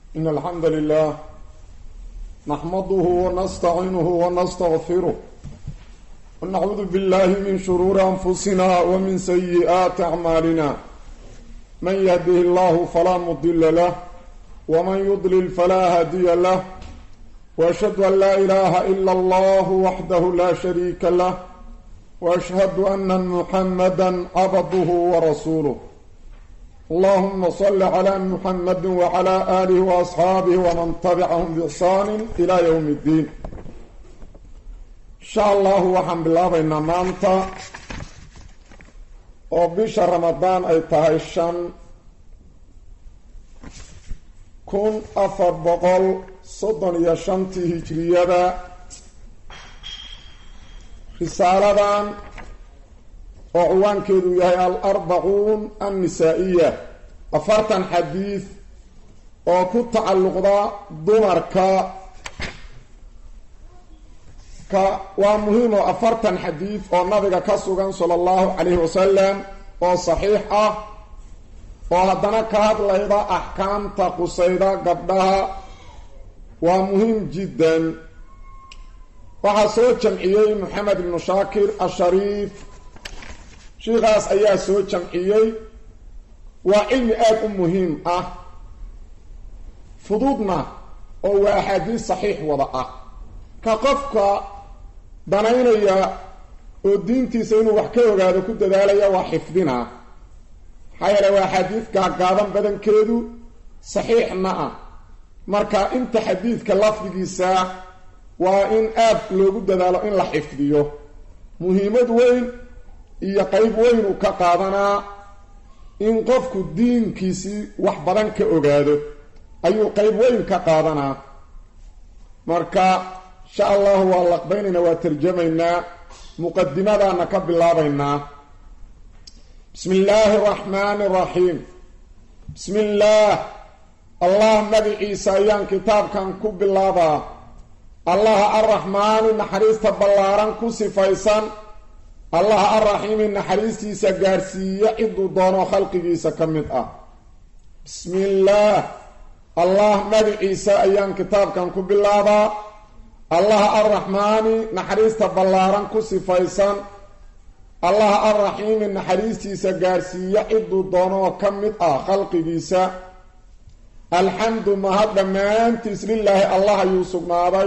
إن الحمد لله نحمده ونستعينه ونستغفره ونعوذ بالله من شرور أنفسنا ومن سيئات أعمالنا من يهده الله فلا مضل له ومن يضلل فلا هادي له وأشهد أن لا إله إلا الله وحده لا شريك له وأشهد أن محمدا عبده ورسوله اللهم صل على محمد وعلى آله وأصحابه ومن تبعهم بإحسان إلى يوم الدين إن شاء الله وحن بالله بإن مانتا وبش رمضان أي تهيشان كن أفر بقل صدن يشنتي هجرية رسالة oo ciwaankeedu yahay al-arbacuun annisaa-iya afartan xadiid oo ku tacalluqda dumarka ka waa muhiim oo afartan xadiid oo nabiga ka sugan sala allahu calayhi wasalam oo saxiix ah oo haddana ka hadlayda axkaamta qusayda gabdhaha waa muhiim jiddan waxaa soo jamciyey moxamed ibnu shaakir ashariif sheikaas ayaa soo jamciyey waa cilmi aada u muhiim ah fududna oo waa axaadiis saxiix wada ah ka qofka danaynaya oo diintiisa inuu wax ka ogaado ku dadaalaya waa xifdina maxaa yeele waa axaadiis gaagaaban badankeedu saxiixna ah marka inta xadiidka lafdigiisa waa in aada loogu dadaalo in la xifdiyo muhiimad weyn iyo qeyb weynuu ka qaadanaa in qofku diinkiisii wax badan ka ogaado ayuu qeyb weyn ka qaadanaa marka insha allahu waa laqbaynaynaa waa tarjamaynaa muqadimadaana ka bilaabaynaa bismi illaahi araxmaani araxiim bismi illaah allah magiciisa ayaan kitaabkan ku bilaabaa allaha arraxmaani naxariista ballaaran ku sifaysan allaha arraxiimi naxariistiisa gaadhsiiya ciduu doono khalqigiisa ka mid ah bismi illaah allah magiciisa ayaan kitaabkan ku bilaabaa allaha arraxmaani naxariista ballaaran ku sifaysan allaha arraxiimi naxariistiisa gaadhsiiya ciduu doonoo ka mid ah khalqigiisa alxamdu mahad dhammaantiis lilaahi allah ayuu sugnaaday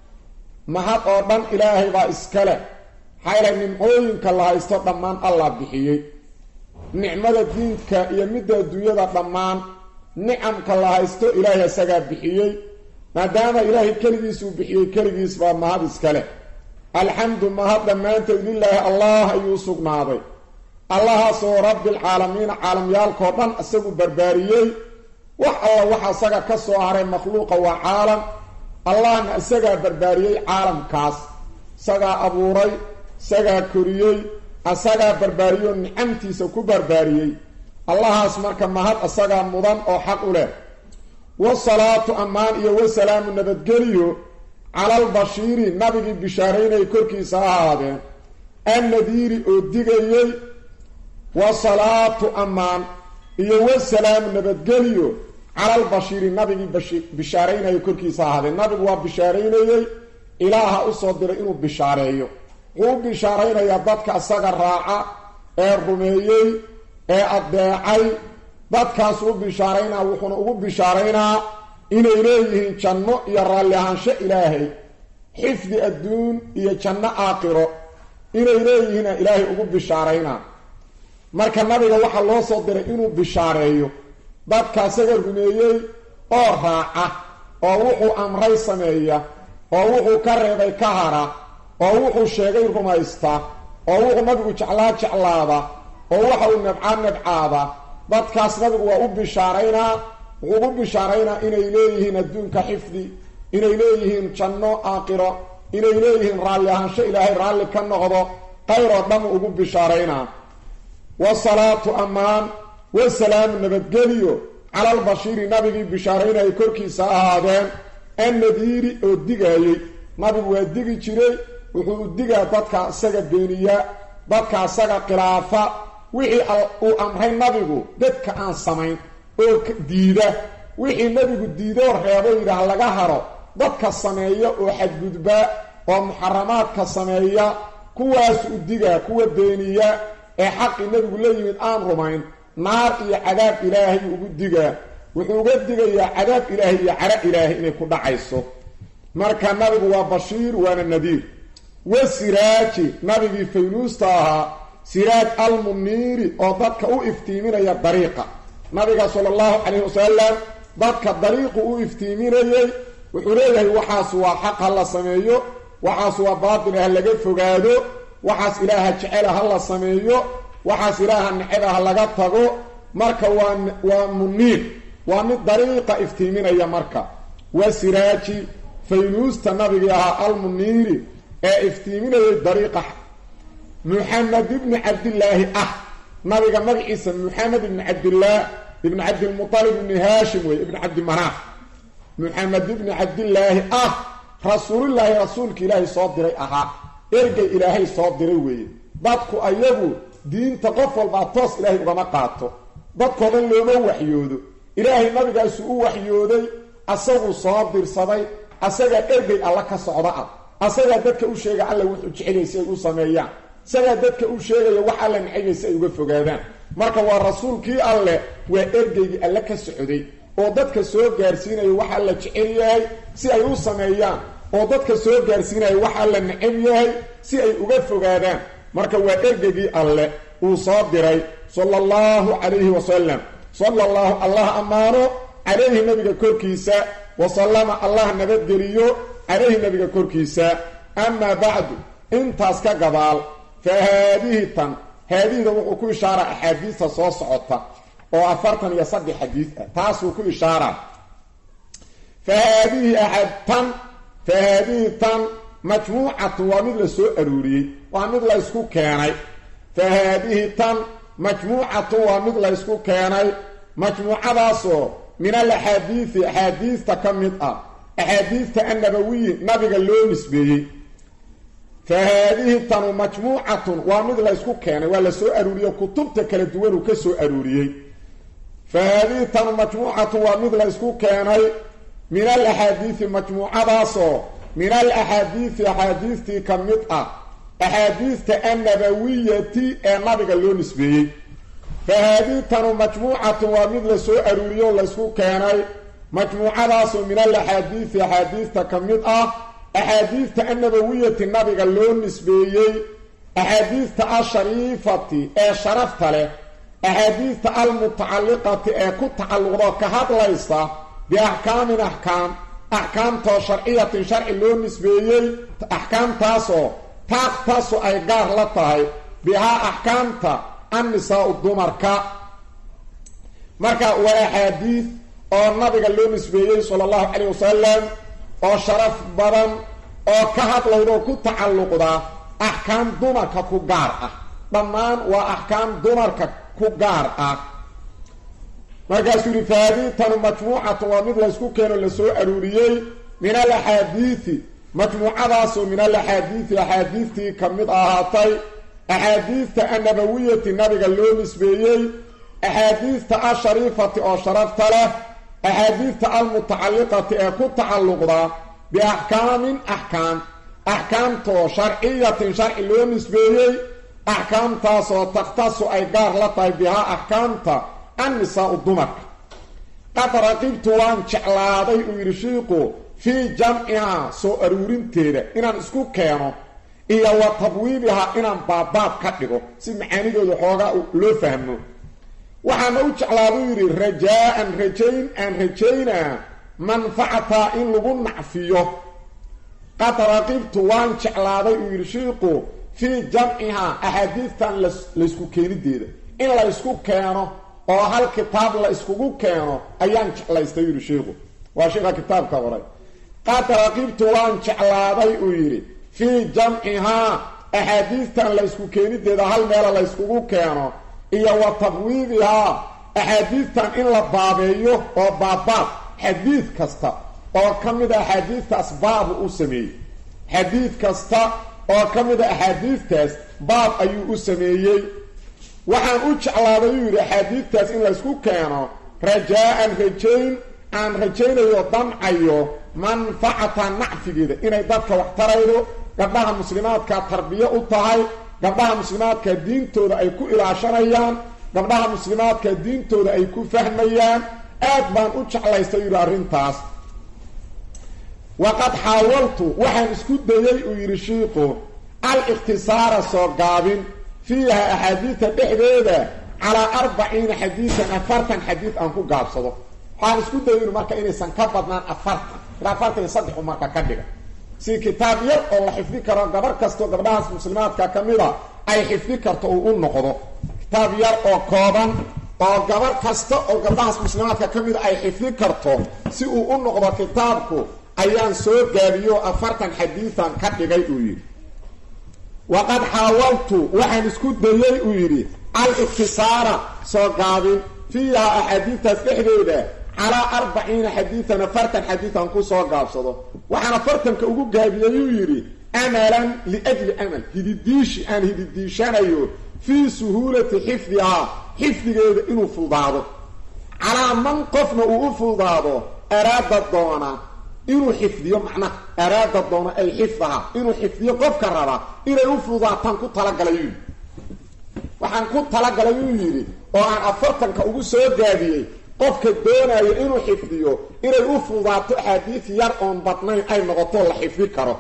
mahad oo dhan ilaahay baa iska leh maxaa ilahay nimcooyinka la haysto dhammaan allah bixiyey nicmada diinka iyo midda adduunyada dhammaan nicamka la haysto ilaahay isagaa bixiyey maadaama ilaahay keligiisuu bixiyey keligiis baa mahad iska leh alxamdu mahad dhammaanteed lilaahi allah ayuu sugnaaday allahaasoo rabbilcaalamiina caalamyaalkao dhan isagu barbaariyey wax alla waxa isaga ka soo haray makhluuqa waa caalam allahna isagaa barbaariyey caalamkaas isagaa abuuray isagaa koriyey asagaa barbaariyoo nicamtiisa ku barbaariyey allahaas marka mahad asagaa mudan oo xaq u leh wasalaatu ammaan iyo wasalaamu nabadgeliyo calalbashiiri nabigii bishaaraynayay korkiisa ha ahaadeen annadiiri oo digayey wasalaatu ammaan iyo wasalaamu nabadgeliyo calalbashiiri nabigii bishaaraynayay korkiisa ha ahaadeen nabigu waa bishaaraynayey ilaaha usoo diray inuu bishaareeyo wuxuu u bishaaraynayaa dadka isaga raaca ee rumeeyey ee addeecay dadkaasuu u bishaaraynaa wuxuuna ugu bishaaraynaa inay leeyihiin janno iyo raalli ahaansho ilaahay xifdi adduun iyo janno aakhiro inay leeyihiina ilaahay ugu bishaaraynaa marka nabiga waxaa loo soo diray inuu bishaareeyo dadka isaga rumeeyey oo raaca oo wuxuu amray sameeya oo wuxuu ka reebay ka hara oo wuxuu sheegay rumaysta oo wuxuu nabigu jeclaa jeclaada oo waxa uu nabcaa nabcaada dadkaas nabigu waa u bishaaraynaa wuxuu ugu bishaaraynaa inay leeyihiin adduunka xifdi inay leeyihiin janno aakhiro inay leeyihiin raalli ahaansho ilaahay raalli ka noqdo qayr oo dhan ugu bishaaraynaa wasalaatu ammaan wasalaamu nabadgeliyo calalbashiiri nabigii bishaaraynayay korkiisa ahaadeen annadiiri oo digaayey nabigu waa digi jiray wuxuu u digaa dadka isaga beeniya dadka isaga khilaafa wixii uu amray nabigu dadka aan samayn oo diida wixii nebigu diidoo reebo yidhaah laga haro dadka sameeya oo xadgudba oo muxaramaadka sameeya kuwaas u digaa kuwa beeniya ee xaqii nebigu la yimid aan rumayn naar iyo cadaab ilaahay ugu digaa wuxuu uga digayaa cadaab ilaahay iyo cara ilaahay inay ku dhacayso marka nabigu waa bashiir waana nadiir wa siraaji nabigii faynuusta ahaa siraaj almuniiri oo dadka u iftiiminaya dariiqa nabiga sala allahu calayhi wasalam dadka dariiqu u iftiiminayay wuxuu leeyahay waxaas waa xaq ha la sameeyo waxaas waa baatil ha laga fogaado waxaas ilaaha jecela ha la sameeyo waxaas ilaaha neceba ha laga tago marka waa waa muniir waa mid dariiqa iftiiminaya marka wa siraaji faynuusta nabigii ahaa almuniiri ee iftiiminayay dariiqa muxamed ibni cabdillaahi ah nabiga magaciisa muxamed ibni cabdillaah ibni cabdilmualib ibni haashim wey ibni cabdimanaaf muxamed ibni cabdillaahi ah rasuulillaahi rasuulka ilaahay soo diray ahaa ergay ilaahay soo diray weeye dadku ayagu diinta qof walbaa toos ilaahay ugama qaato dadkoo dhan looma waxyoodo ilaahay nabigaasu u waxyooday asaguu soo dirsaday asagaa ergay alla ka socda ah asagaa dadka u sheega alla wuxuu jecelay si ay u sameeyaan isagaa dadka u sheegaya wax alla necayay si ay uga fogaadaan marka waa rasuulkii alleh waa ergeygii alle ka socday oo dadka soo gaarsiinaya wax alla jecel yahay si ay u sameeyaan oo dadka soo gaarsiinaya wax alla necab yahay si ay uga fogaadaan marka waa ergeygii alleh uu soo diray sala allahu calayhi wasalam sala allahu allah ammaano calayhi nabiga korkiisa wasallama allah nabadgeliyo calayhi nabiga korkiisa amaa bacdu intaas ka gadaal fa haadihi tan haadihida wuxuu ku ishaaraa axaadiista soo socota oo afartan iyo saddex xadiis ah taasuu ku ishaaraa fa haadihi aad tan fa haadihi tan majmuucatun waa mid la soo aruuriyey waa mid la ysku keenay fa haadihi tan majmuucatun waa mid la ysku keenay majmuucadaasoo min al axaadiisi axaadiista ka mid ah axaadiista annabawiyi nabiga loo nisbeeyey fa haadihi tanu majmuucatun waa mid la ysku keenay waa la soo aruuriye kutubta kala duwan uu ka soo aruuriyey fa haadihi tanu majmuucatun waa mid la ysku keenay min al axaadiisi majmuucadaasoo min al axaadiisi axaadiistii ka mid ah axaadiista annabawiyati ee nabiga loo nisbeeyey fa haadihi tanu majmuucatun waa mid la soo aruuriye oo laysku keenay majmuucadaasoo min al axaadiisi axaadiista ka mid ah axaadiista annabawiyati nabiga loo nisbeeyey axaadiista ashariifati ee sharafta leh axaadiista almutacalliqati ee ku tacalluqdo ka hadlaysa biaxkaamin axkaam axkaamtoo sharciyatin sharci loo nisbeeyey axkaamtaasoo taaqtaasu ay gaar la tahay bihaa axkaamta annisaa-u dumarka marka waa axaadiis oo nabiga loo nisbeeyey sala allahu calayh wasalam oo sharaf badan oo ka hadlayda oo ku tacalluqda axkaam dumarka ku gaar ah dhammaan waa axkaam dumarka ku gaar ah markaasuu yihi fahaadiitanu majmuucatu waa mid laysku keeno lasoo aruuriyey min al axaadiisi majmuucadaasoo min al axaadiisi axaadiistii ka mid ahaatay axaadiista annabawiyati nabiga loo nisbeeyey axaadiista ashariifati oo sharafta leh axaadiista almutacalliqati ee ku tacalluqda biaxkaamin axkaam axkaamtoo sharciyatin sharci loo nisbeeyey axkaamtaasoo takhtasu ay gaar la tahay bihaa axkaamta annisaa-u dumarka qad raqibtu waan jeclaaday uu yidhi shiiku fii jamcihaa soo aruurinteeda inaan isku keeno iyo wa tabwiibihaa inaan baabaab ka dhigo si macaanidooda xoogaa loo fahmo waxaana u jeclaaduu yidhi rajaa-an rajayn aan rajaynaa manfacataa in lagu nacfiyo qad raqibtu waan jeclaaday uu yidhi shiiku fii jamcihaa axaadiistan laysku keenideeda in la ysku keeno oo hal kitaab la iskugu keeno ayaan jeclaystay yidhi shiiku waa sheika kitaabka qoray qad raqibtu waan jeclaaday uu yidhi fii jamcihaa axaadiistan la ysku keenideeda hal meela la yskugu keeno iyo wa tabwiibihaa axaadiistan in la baabeeyo oo baabaab xadiid kasta oo ka mid a axaadiistaas baabu u sameeyey xadiid kasta oo ka mid a axaadiistaas baab ayuu u sameeyey waxaan u jeclaaday uu yidhi axaadiidtaas in laysku keeno rajaa-an rajayn aan rajaynayo damcayo manfacata nacfigeeda inay dadka wax taraydo gabdhaha muslimaadka tarbiyo u tahay gabdhaha muslimaadka diintooda ay ku ilaashanayaan gabdhaha muslimaadka diintooda ay ku fahmayaan aad baan u jeclaystay yidhi arrintaas waqad xaawaltu waxaan isku dayey uu yidhi shiiku al-ikhtisaara soo gaabin fiiha axaadiida dhexdeeda calaa arbaciina xadiidan afartan xadiid aan ku gaabsado waxaan isku dayay inu marka inaysan ka badnaan afartan ilaa afartan iyo saddexu marka ka dhiga si kitaab yar oo la xifdi karo gabar kastoo gabdhahaas muslimaadka ka mida ay xifdi karto uu u noqdo kitaab yar oo kooban oo gabar kasta oo gabdhahaas muslimaadka ka mida ay xifdi karto si uu u noqdo kitaabku ayaan soo gaabiyo afartan xadiidan ka dhigay uu yidhi waqad xaawaltu waxaan isku dayey uu yidhi al-ikhtisaara soo gaabin fiiha axaadiidtaas dhexdeeda calaa arbaciina xadiidan afartan xadiidan ku soo gaabsado waxaan afartanka ugu gaabiyey uu yidhi amalan liajli amal hididiishi aan hididiishanayo fii suhuulati xifdihaa xifdigeeda inuu fudaado calaa man qofna uu u fudaado araada doona inuu xifdiyo macnaha araada doona ay xifdaha inuu xifdiyo qofka raba inay u fudaataan ku talagalay uu yidhi waxaan ku talagalay uu yidhi oo aan afartanka ugu soo gaabiyey qofka doonayo inuu xifdiyo inay u fudaato axaadiis yar oon badnayn ay noqoto la xifdi karo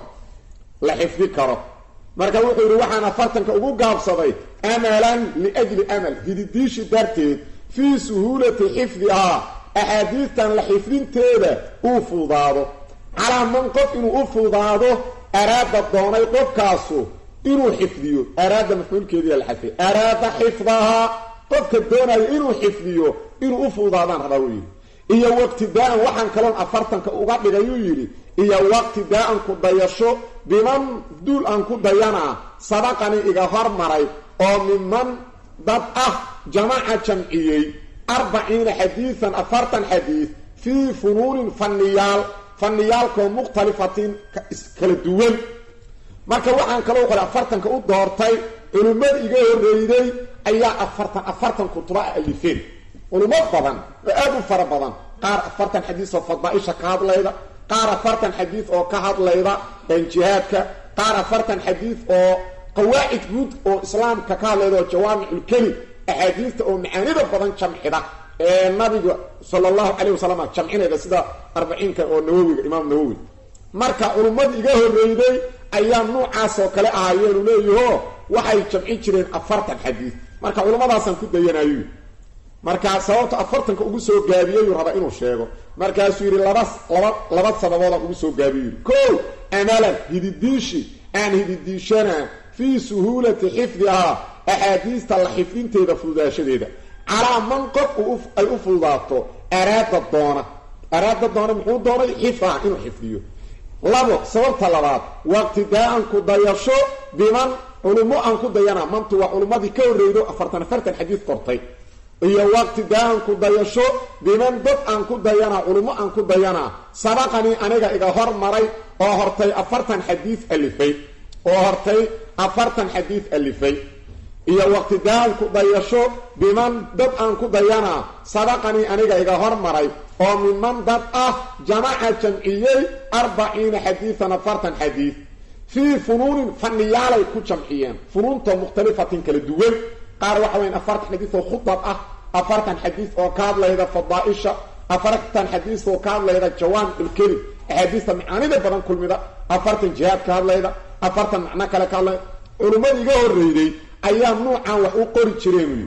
la xifdi karo marka wuxuu yidhi waxaan afartanka ugu gaabsaday amalan liajli amal hididiishi darteed fii suhuulati xifdihaa axaadiistan la xifdinteeda uu fuudaado calaa man qof inuu u fuudaado araada doonay qofkaasu inuu xifdiyo araada mafcuulkeediia la xadfay araada xifdahaa qofka doonayo inuu xifdiyo inuu u fuudaadaan rabaa wuu yidhi iyo waqtidaa-an waxaan kaloon afartanka uga dhigayuu yidhi iyo waqtidaa-an ku dayasho biman duul aan ku dayanaa sabaqani iga hormaray oo miman dad ah jamaca jamciyey arbaciina xadiidan afartan xadiid fii funuunin fanniyaal faniyaalkoo mukhtalifatin kala duwan marka waxaan kaloo qole afartanka u doortay culimmada iga horreyday ayaa afartan afartan kutuba a alifeen culimo badan oo aada u fara badan qaar afartan xadiis oo fadaaisha ka hadlayda qaar afartan xadiid oo ka hadlayda jihaadka qaar afartan xadiid oo qawaacid guud oo islaamka ka hadlayda oo jawaamiculkelim axaadiista oo macaanida badan jamcida ee nabiga sala allahu calayh wasalam jamcinayda sida arbaciinka oo nawowiga imaam nawowi marka culummada iga horreyday ayaa nuucaas oo kale ahaayeenu leeyaho waxay jamcin jireen afartan xadiid marka culummadaasaan ku dayanayo markaa sababta afartanka ugu soo gaabiyeyuu rabaa inuu sheego markaasuu yidhi laba laba laba sababoodaan ugu soo gaabiyo yidhi ko amalan hididiishi aan hididiishanaa fii suhuulati xifdihaa axaadiista la xifdinteeda fududaashadeeda calaa man qof ay u fududaato araada doona araada doona muxuu doonay xifdaha inuu xifdiyo labo sababta labaad waqtidaa-an ku dayasho biman culummo aan ku dayana mantu waa culummadii ka horreydo afartan afartan xadiid qortay iyo waqtidaa-an ku dayasho biman dad aan ku dayanaa culummo aan ku dayanaa sabaqanii aniga iga hormaray oo hortay afartan xadiid alifay oo hortay afartan xadiid alifay iyo waqtidaa-an ku dayasho biman dad aan ku dayanaa sabaqanii aniga iga hormaray oo miman dad ah jamaca jamciyey arbaciina xadiidan afartan xadiid fii funuunin faniyaalay ku jamciyeen funuuntoo mukhtalifatin kala duwan qaar waxa weyan afartan xadiid oo khudab ah afartan xadiid oo ka hadlayda fadaaisha afartan xadiid oo ka hadlayda jawaamiculkelim axaadiista macaanida badan kulmida afartan jihaad ka hadlayda afartan macno kale ka hadlayda culummada iga horreyday ayaa nuucan wax u qori jireen uyi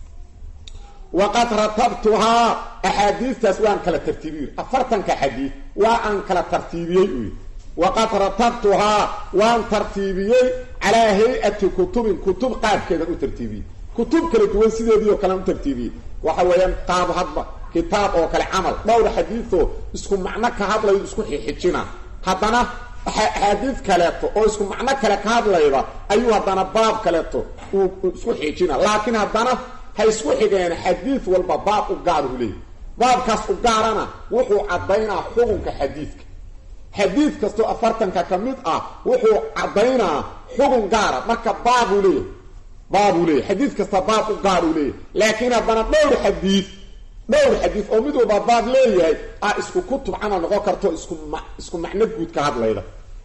waqad ratabtuhaa axaadiistaas waan kala tartiibiyey afartanka xadiid waa aan kala tartiibiyey uyi waqad ratabtuhaa waan tartiibiyey calaa hay-ati kutubin kutub qaabkeedan u tartiibiyey kutub kala duwan sideedii oo kalean u tartiibiyey waxa weeyaan qaab hadba kitaab oo kale camal dhowr xadiidoo isku macno ka hadlayo isku xixijina haddana axaadiid kaleeto oo isku macno kale ka hadlayda ayuu haddana baab kaleeto uu isku xijina laakiin haddana ha isku xigeen xadiid walba baab u gaar u leeyahy baabkaas u gaarana wuxuu caddaynaa xukunka xadiidka xadiid kastoo afartanka ka mid ah wuxuu caddaynaa xukun gaara marka baabuu leeyahy baabuu leeyahy xadiid kasta baab u gaar uu leeyahy laakiin haddana dhowr xadiid dhowr xadiis oo mid walba baab leeyahay ah isku kutub camal noqon karto isku ma isku macno guud ka hadlayda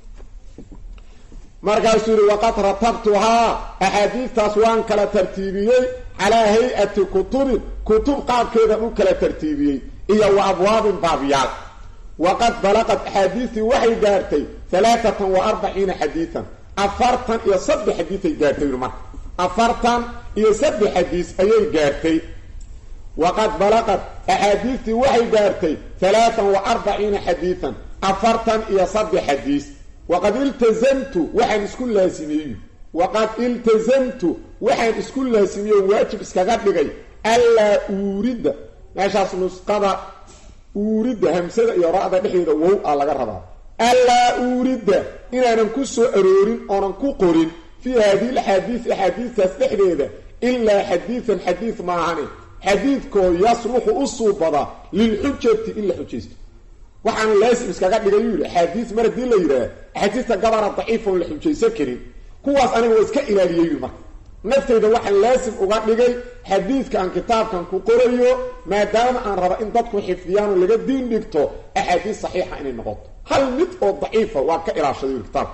markaasuu yihi waqad ratabtuhaa axaadiistaas waan kala tartiibiyey calaa hay-ati kutubin kutub qaabkeedan u kala tartiibiyey iyo wa abwaabin baabyaal waqad balaqad axaadiistii waxay gaartay alaaatan wa arbaciina xadiian afartan iyo saddex xadiisay gaartay yuri marka afartan iyo saddex xadiis ayay gaartay waqad balaqad axaadiistii waxay gaartay alaaan wa arbaciina xadiian afartan iyo saddex xadiis waqad iltazamtu waxaan isku laasimiyey waqad iltazamtu waxaan isku laasimiyey waajib iskaga dhigay allaa uuridda meeshaas nusqada uuridda hamsada iyo ra-da dhexdeeda wow a laga rabaa allaa uuridda inaanan ku soo aroorin oonan ku qorin fii haadihi laxaadiis axaadiistaas dhexdeeda ilaa xadiidan xadiid maahane xadiidkoo yasluxu u suubada lilxujati in la xujaysto waxaana laasim iskaga dhigay yuu yidhi axaadiis mar haddii la yidhaah axaadiista gabara daciifa oon la xujaysan karin kuwaas aniga waa iska ilaaliyey yui marka naftayda waxaan laasim uga dhigay xadiidka aan kitaabkan ku qorayo maadaama aan raba in dadku xifdiyaan oo laga diin dhigto axaadiis saxiixa inay noqoto hal mid oo daciifa waa ka ilaashaday yui kitaabka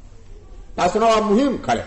taasna waa muhiim kale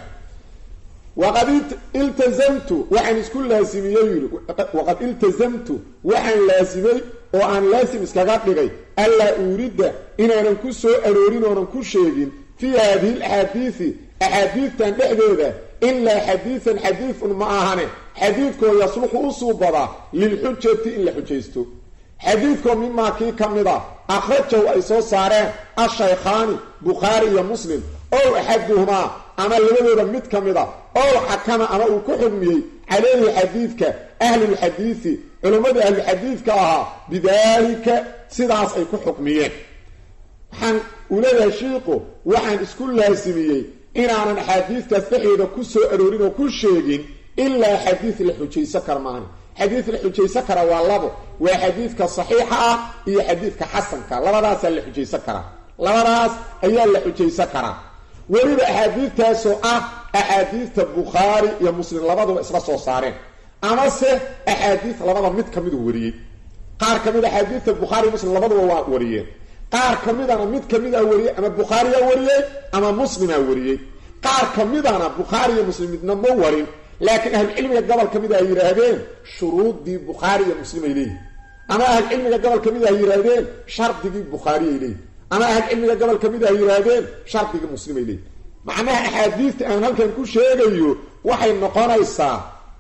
waqad iltazamtu waxaan isku laasimiyey yii waqad iltazamtu waxaan laasimay oo aan laasim iskaga dhigay allaa uuridda inaanan ku soo aroorin oonan ku sheegin fii haadihi alaxaadiisi axaadiistan dhexdeeda ilaa xadiidan xadiidun ma ahane xadiidkoo yasluxu u suubadaa lilxujati in la xujaysto xadiidkoo mimaa kii ka mid a akhrajahu ay soo saareen ashaykhaani bukhaari iyo muslim ow axaduhumaa ama labadooda mid ka mid a ow xakama ama uu ku xugmiyey calayhi xadiidka ahlulxadiidi culimmadii ahlulxadiidka ahaa bidaalika sidaas ay ku xukmiyeen waxaan uu leeyahay shiiku waxaan isku laasimiyey inaanan axaadiistaas dhexeeda ku soo aroorin oo ku sheegin ilaa xadiid la xujaysan kara maani xadiid la xujaysan kara waa labo waa xadiidka saxiixa ah iyo xadiidka xasanka labadaasaa la xujaysan karaa labadaas ayaa la xujaysan karaa weliba axaadiidtaasoo ah axaadiidta bukhaari iyo muslim labaduba isla soo saareen amase axaadiid labada mid ka midu wariyey qaar ka mid axaadiidta bukhaari muslim labaduba waa wariyeen qaar ka midana mid ka mid a wariyey ama bukhaariyaa wariyey ama muslimaa wariyey qaar ka midana bukhaari iyo muslim midna ma warin laakiin ahlucilmiga gobol ka mid a ay yidhaahdeen shuruuddii bukhaari iyo muslim ay leeyihin ama ahlucilmiga gobol ka mid a ay yidhaahdeen shardigii bukhaari ay leeyihin ama ahlucilmiga gobol ka mid a ay yidhaahdeen shardigii muslim ay leeyihin macnaha axaadiista aan halkan ku sheegayo waxay noqonaysaa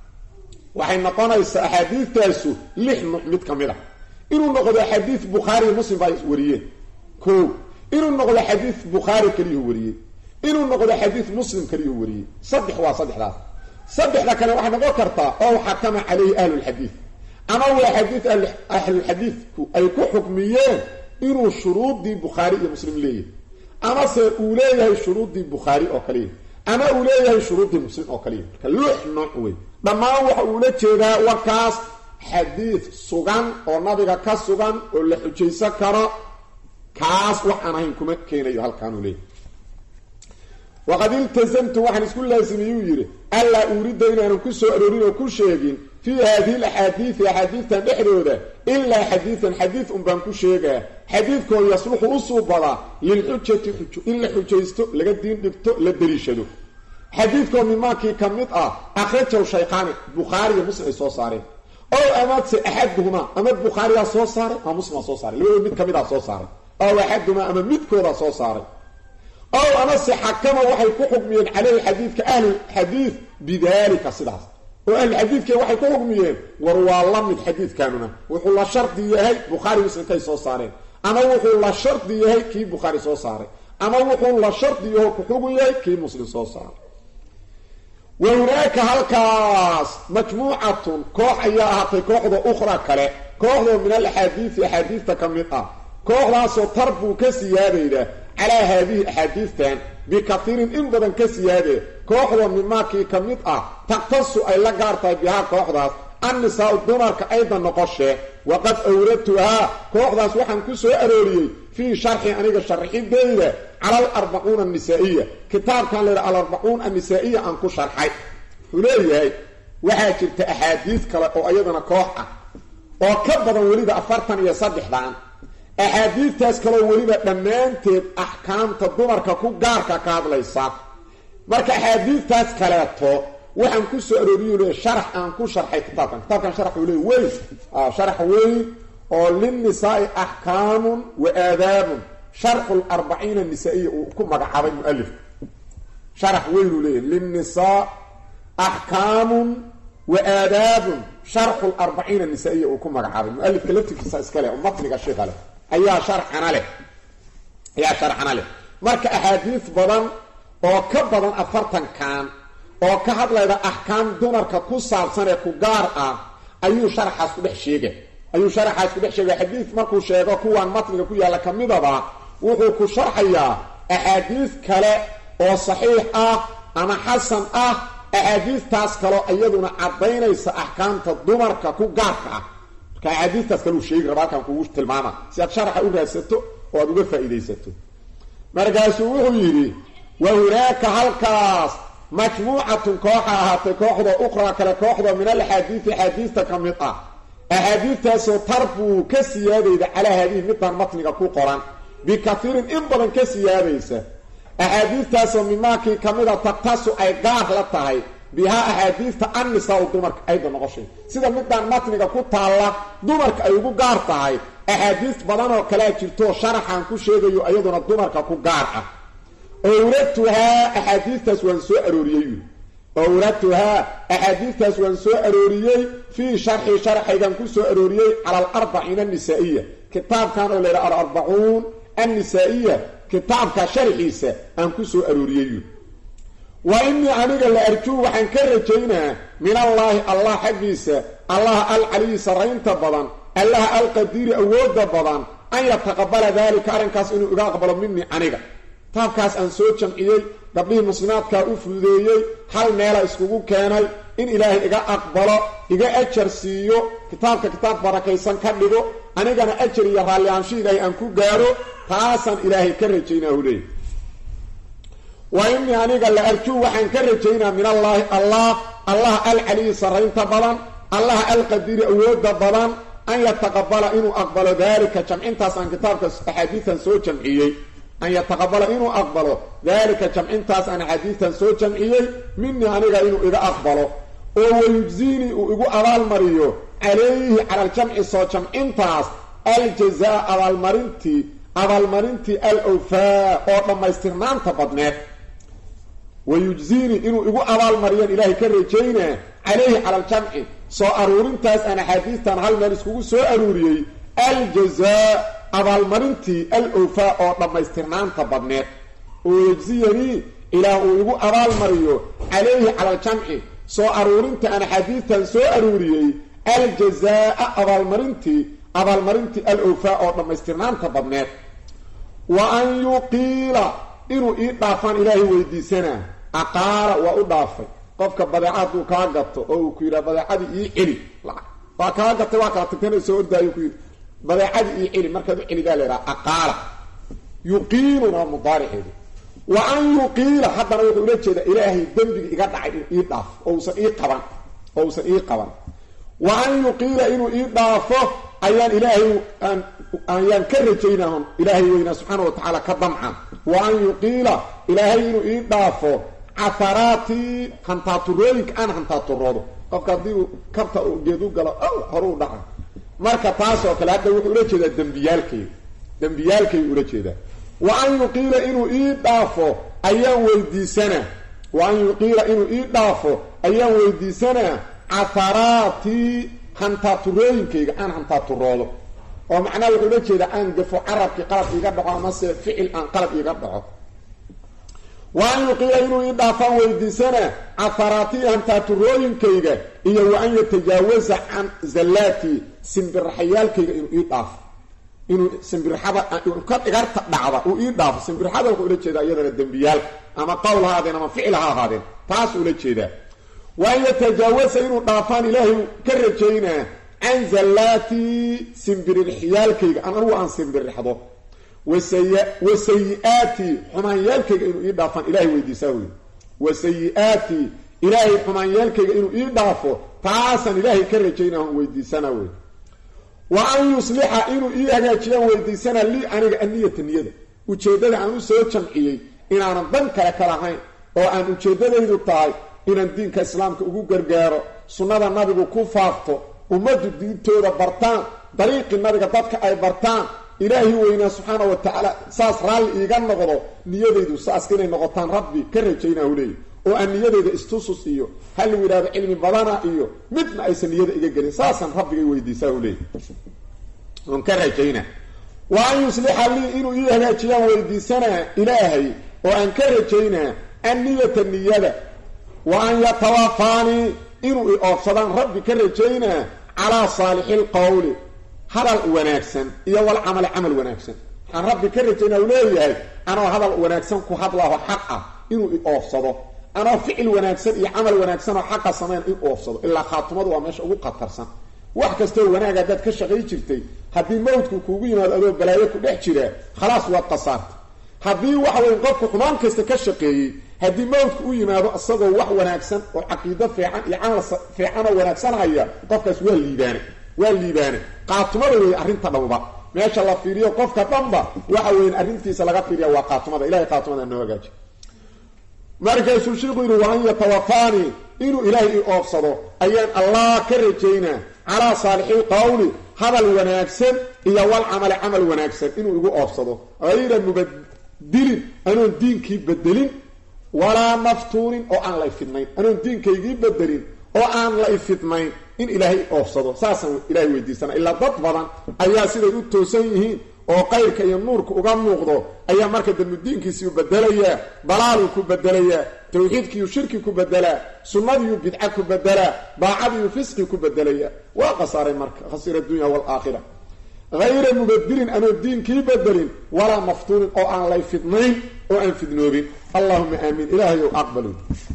waxay noqonaysaa axaadiistaasu lix nuuc mid ka mid a inuu noqdo xadiid bukhaari iyo muslim baa wariyeen ko inuu noqdo xadiid bukhaari keliyuhu wariyey inuu noqdo xadiid muslim keliyuhu wariyey saddex waa saddexdaas saddexda kale waxay noqon kartaa ow xakama calayhi ahlulxadiid ama waa xadiid ahlulxadiidku ay ku xukmiyeen inuu shuruudii bukhaari iyo muslim leeyahay amase uu leeyahay shuruudii bukhaari oo kaliya ama uu leeyahay shuruudii muslim oo kaliya marka lix nooc wey dhammaan waxa uula jeedaa warkaas xadiid sugan oo nabiga ka sugan oo la xujaysan karo kaas wax aan ahayn kuma keenayo halkaanuu leeyahy waqad iltazamtu waxaan isku laasimiyuu yidhi allaa uuridda inaanan ku soo aroorin oo ku sheegin fii haadihi alaxaadiidi axaadiidtan dhexdooda ilaa xadiidan xadiid un baan ku sheegaa xadiidkoo yasluxu u suubadaa lilxujati xujo in la xujaysto laga diin dhigto la daliishado xadiidkoo mimaakii ka mid ah akhrajahu shaykhaani bukhaari iyo muslim ay soo saareen ow amase axaduhumaa ama bukhaariyaa soo saaray ama muslimaa soo saaray labadooda mid ka midaa soo saaray ow axaduhumaa ama midkoodaa soo saaray ow amase xakama waxay ku xukmiyeen caleyhi xadiidka ahlulxadiid bidaalika sidaas oo ahlulxadiidke waxay ku xukmiyeen war waa la mid xadiidkanuna wuxuu la shardi yahay bukhaari muslimkay soo saareen ama wuxuu la shardi yahay kii bukhaari soo saaray ama wuxuu la shardi yaho ku xugun yahay kii muslim soo saaray wa hunaaka halkaas majmuucatun koox ayaa ahaatay kooxda ukhra kale kooxdoo min alaxaadiisi axaadiista ka mid ah kooxdaasoo tarbuu ka siyaadayda calaa haadihi axaadiistan bikatiirin in badan ka siyaadee kooxdoo mimaakii ka mid ah taqtasu ay la gaar tahay bihaa kooxdaas annisaa-u dumarka aydan noqoshee waqad awradtuhaa kooxdaas waxaan ku soo arooriyey fii sharxi aniga sharxideyda cala alarbacuuna annisaa-iya kitaabkan la yidhaha alarbacuun annisaa-iya aan ku sharxay wuxuu leeyahay waxaa jirta axaadiis kale oo iyadana koox ah oo ka badan weliba afartan iyo saddexdan axaadiidtaas kaloo weliba dhammaanteed axkaamta dumarka ku gaarka ka hadlaysa marka axaadiidtaas kaleeto waxaan ku soo arooriyo le sharax aan ku sharxay kitaabkan kitaabkan sharax uu le weyn sharax weyn oo linnisaai axkaamun wa aadaabun sharxu larbaciina nisaa-iya uu ku magacaabay mualifka sharax weyn uu leeyahy linnisaa axkaamun wa aadaabun sharxu larbaciina nisaa-iya uu ku magacaabay mualifka laftirkiisa iskale oo matniga sheikha leh ayaa sharxana leh ayaa sharxana leh marka axaadiis badan oo ka badan afartankan oo ka hadlayda axkaam dumarka ku saabsan ee ku gaar ah ayuu sharaxaas ku dhex sheegay ayuu sharaxaas ku dhex sheegay xadiid markuu sheego kuwaan matniga ku yaalla ka midaba wuxuu ku sharxayaa axaadiis kale oo saxiix ah ama xasan ah axaadiistaas kaleo iyaduna caddaynaysa axkaamta dumarka ku gaarka ah marka axaadiistaas kale uu sheegi raba halkan kugu tilmaama si aad sharaxa u raadsato oo aad uga faa'iidaysato markaasuu wuxuu yidhi wa hunaaka halkaas majmuucatun kooxa ahaatay kooxda ukhraa kale kooxda min alaxaadiidi axaadiista ka mid ah axaadiistaasoo tarbuu ka siyaadayda calaa haadihi midaan matniga ku qoran bikaiirin in badan ka siyaadaysa axaadiistaasoo mimaakii ka mida taktasu ay gaar la tahay bihaa axaadiista annisaa-u dumarka ayda noqoshay sida midaan matniga ku taalla dumarka ay ugu gaar tahay axaadiis badan oo kalea jirto sharaxan ku sheegayo iyaduna dumarka ku gaar ah owratuhaa axaadiistaas waan soo arooriyey owratuhaa axaadiistaas waan soo arooriyey fii sharxi sharxaygan ku soo arooriyey cala alarbaciina annisaa-iya kitaabkan oo laydhaha alarbacuun annisaa-iya kitaabka sharxiisa aan ku soo arooriyey wa inii aniga la arjuu waxaan ka rajaynaa min allaahi allah xaggiisa allaha alcaliyi sarraynta badan allaha alqadiiri awooda badan an yataqabala daalika arrinkaas inuu iga aqbalo minii aniga kitaabkaas aan soo jamciyey gabdhihii muslimaadkaa u fududeeyey hal meela iskugu keenay in ilaahay iga aqbalo iga ajar siiyo kitaabka kitaab barakaysan ka dhigo anigana ajar iyo raallihaansho ilaahay aan ku gaaro taasaan ilaahay ka rajaynaa huleey wa inii aniga la arjuu waxaan ka rajaynaa min allaahi allah allaha alcaliyi sarraynta badan allaha alqadiiri awooda badan an yataqabala inuu aqbalo daalika jamcintaas aan kitaabka axaadiisan soo jamciyey an yataqabala inuu aqbalo daalika jamcintaas aan axaadiistan soo jamciyey minii aniga inuu iga aqbalo oo wayujziinii uu igu abaalmariyo calayhi cala aljamci soo jamcintaas aljazaa abaalmarintii abaalmarintii al wfaa oo dhammaystirnaanta badneed wayujziinii inuu igu abaalmariyaan ilaahay ka rajaynaa calayhi cala aljamci soo aruurintaas aan axaadiistan hal meel iskugu soo aruuriyey aljazaa abaalmarintii al wfaa oo dhammaystirnaanta badneed oo yejziyanii ilaah uu igu abaalmariyo calayhi cala aljamci soo aruurinta aan axaadiistan soo aruuriyey aljazaa abaalmarintii abaalmarintii al wfaa oo dhammaystirnaanta badneed wa an yuqiila inuu ii dhaafaan ilaahay weydiisanaa aqaala waa u dhaafay qofka badeeca hadduu kaa gato oo uu ku yidhaha badeecadii ii celi waa kaa gatay waa kala tagtana soo ordaayo ku yidhi badeecadii ii celi markaad u celidaa laydhaha aqaala yuqiiluna waa mudaariceedu wa an yuqiila haddana wuxuu ula jeedaa ilaahay dembiga iga dhacay in ii dhaafo oo usan ii qaban oo usan ii qaban wa an yuqiila inuu ii dhaafo ayaan ilaahay ayaan ka rajaynahon ilaahay weynaa subxaana wa tacaala ka damca wa an yuqiila ilaahay inuu ii dhaafo caharaatii hantaaturooyinka aan hantaaturoodo qofka haddii uu kabta geed u galo horu u dhaca marka taas oo kale hadda wuxuu ula jeedaa dembiyaalkayga dembiyaalkaygu ula jeedaa wa an yuqiila inuu ii dhaafo ayaan weydiisanaa wa an yuqiila inuu ii dhaafo ayaan weydiisanaa caharaatii hantaaturooyinkayga aan hantaaturoodo oo macnaha wuxuu ula jeedaa aan gafo carabkii qalab iiga dhaco amase ficil aan qalab iiga dhaco wa an yuqiila inuu ii dhaafaan weydiisanaa caharaatii hantaaturooyinkayga iyo wa an yatajaawaza can zallaatii simbiraxayaalkayga inuu ii dhaafo inuu simbirxada ka dhigarta dhacda uu ii dhaafo simbirxada wuxuu ula jeedaa iyadana dembiyaal ama qowl ha ahaadeen ama ficil ha ahaadeen taas ula jeedaa wa an yatajaawaza inuu dhaafaan ilaahay ka rajaynaa can zallaatii simbirirxiyaalkayga an anugu aan simbirixdo wa sayi-aatii xumaanyaalkayga inuu ii dhaafaan ilahay weydiisaa wey wa sayi-aatii ilaahay xumaanyaalkayga inuu ii dhaafo taasaan ilaahay ka rajaynaa on weydiisana wey wa an yuslixa inuu ii hagaajiyaan weydiisana lii aniga aniyata niyada ujeeddada aan u soo jamciyey inaanan dan kale ka lahayn oo aan ujeeddadaydu tahay inaan diinka islaamka ugu gargaaro sunnada nabigu ku faafto ummaddu diintooda bartaan dariiqii nabiga dadka ay bartaan ilaahi weynaa subxaana wa tacaala saas raalli iiga noqdo niyadaydu saas inay noqotaan rabbi ka rajaynaa u leeyahy oo aan niyadayda istusus iyo hal lagu yidhahdo cilmi badana iyo midna aysan niyada iga gelin saasaan rabbigay weydiisaa u leeyahy oon ka rajaynaa wa an yuslixa lii inuu ii hagaajiyaan weydiisanaa ilaahay oo aan ka rajaynaa anniyata niyada wa an yatawafaanii inuu i oofsadaan rabbi ka rajaynaa calaa saalixi lqowli hadal wanaagsan iyo walcamali camal wanaagsan waxaan rabbi ka rajaynaa u leeyahay anoo hadal wanaagsan ku hadlaaho xaq ah inuu i oofsado anoo ficil wanaagsan iyo camal wanaagsan oo xaqa samayn in oofsado ilaa khaatumadu waa meesha ugu qatarsan wax kastoo wanaag haddaad ka shaqay jirtay haddii mawdku kuugu yimaado adoo balaayo ku dhex jira khalaas waad qasaartay haddii waxa weye qofku xumaan kasta ka shaqeeyey haddii mawdku u yimaado isagoo wax wanaagsan oo caqiido fiican iyo camal fiican oo wanaagsan haya qofkaas waa liibaane waa liibaane qaatumada wey arrinta dhowba meesha la fiiriyo qofka dhanba waxa weyan arrintiisa laga fiiriya waa qaatumada ilahay qaatumada noo hagaaji markaasuu sheikhu yidhi wa an yatawafaanii inuu ilaahay i oofsado ayaan allah ka rajaynaa calaa saalixi qowli hadal wanaagsan iyo wal camali camal wanaagsan inuu igu oofsado hayra mubadilin anoon diinkii bedelin walaa maftuunin oo aan la ifidnayn anoon diinkaygii bedelin oo aan la ifidnayn in ilaahay oofsado saasaan ilaahay weydiisana ilaa dad badan ayaa siday u toosan yihiin oo qayrka iyo nuurka uga muuqdo ayaa marka dambe diinkiisiiu bedelayaa dalaaluu ku bedelayaa tawxiidkiiyu shirki ku bedelaa sunnadiiyu bidca ku bedelaa daacadiiyu fisqi ku bedelayaa waa khasaaray marka khasira adunya waalaakhira hayra mubadilin anoo diinkii bedelin walaa maftuunin oo aan lay fidnayn oo aan fidnoobin allahuma aamiin ilaahayow aqbalu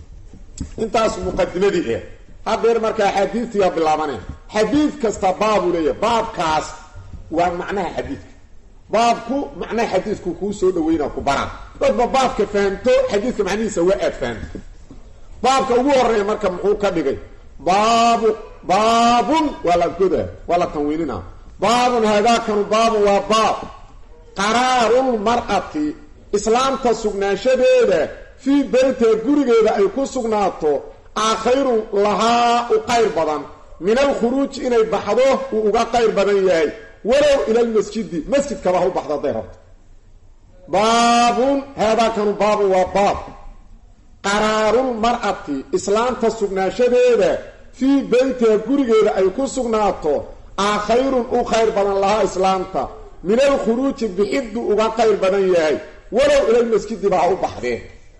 intaas muqadimadii ah hadeer markaa xadiidtiyaa bilaabanaya xadiid kasta baabuu leeyahay baabkaas waa macnaha xadiidka baabku macnaha xadiidku kuu soo dhaweyna ku baraan dadba baabka fahamto xadiidka macnihiisa waa aad fahamto baabka ugu horeeya marka muxuu ka dhigay baabu baabun waa la goda waa la tanwiinina baabun haadaakanu baabun waa baab qaraarulmar'ati islaamta sugnaanshadeeda fii beytiha gurigeeda ay ku sugnaato a khayrun lahaa u qayr badan min alkhuruuji inay baxdo uu uga qayr badan yahay walow ila lmasjidi masjidkaba ha u baxdo hadday rabto baabun haadaakanu baabun waa baab qaraarulmar'ati islaamta sugnaanshadeeda fii beytiha gurigeeda ay ku sugnaato a khayrun u khayr badan lahaa islaamta min alkhuruuji bixiddu uga qayr badan yahay walow ilalmasjidiba ha u baxdee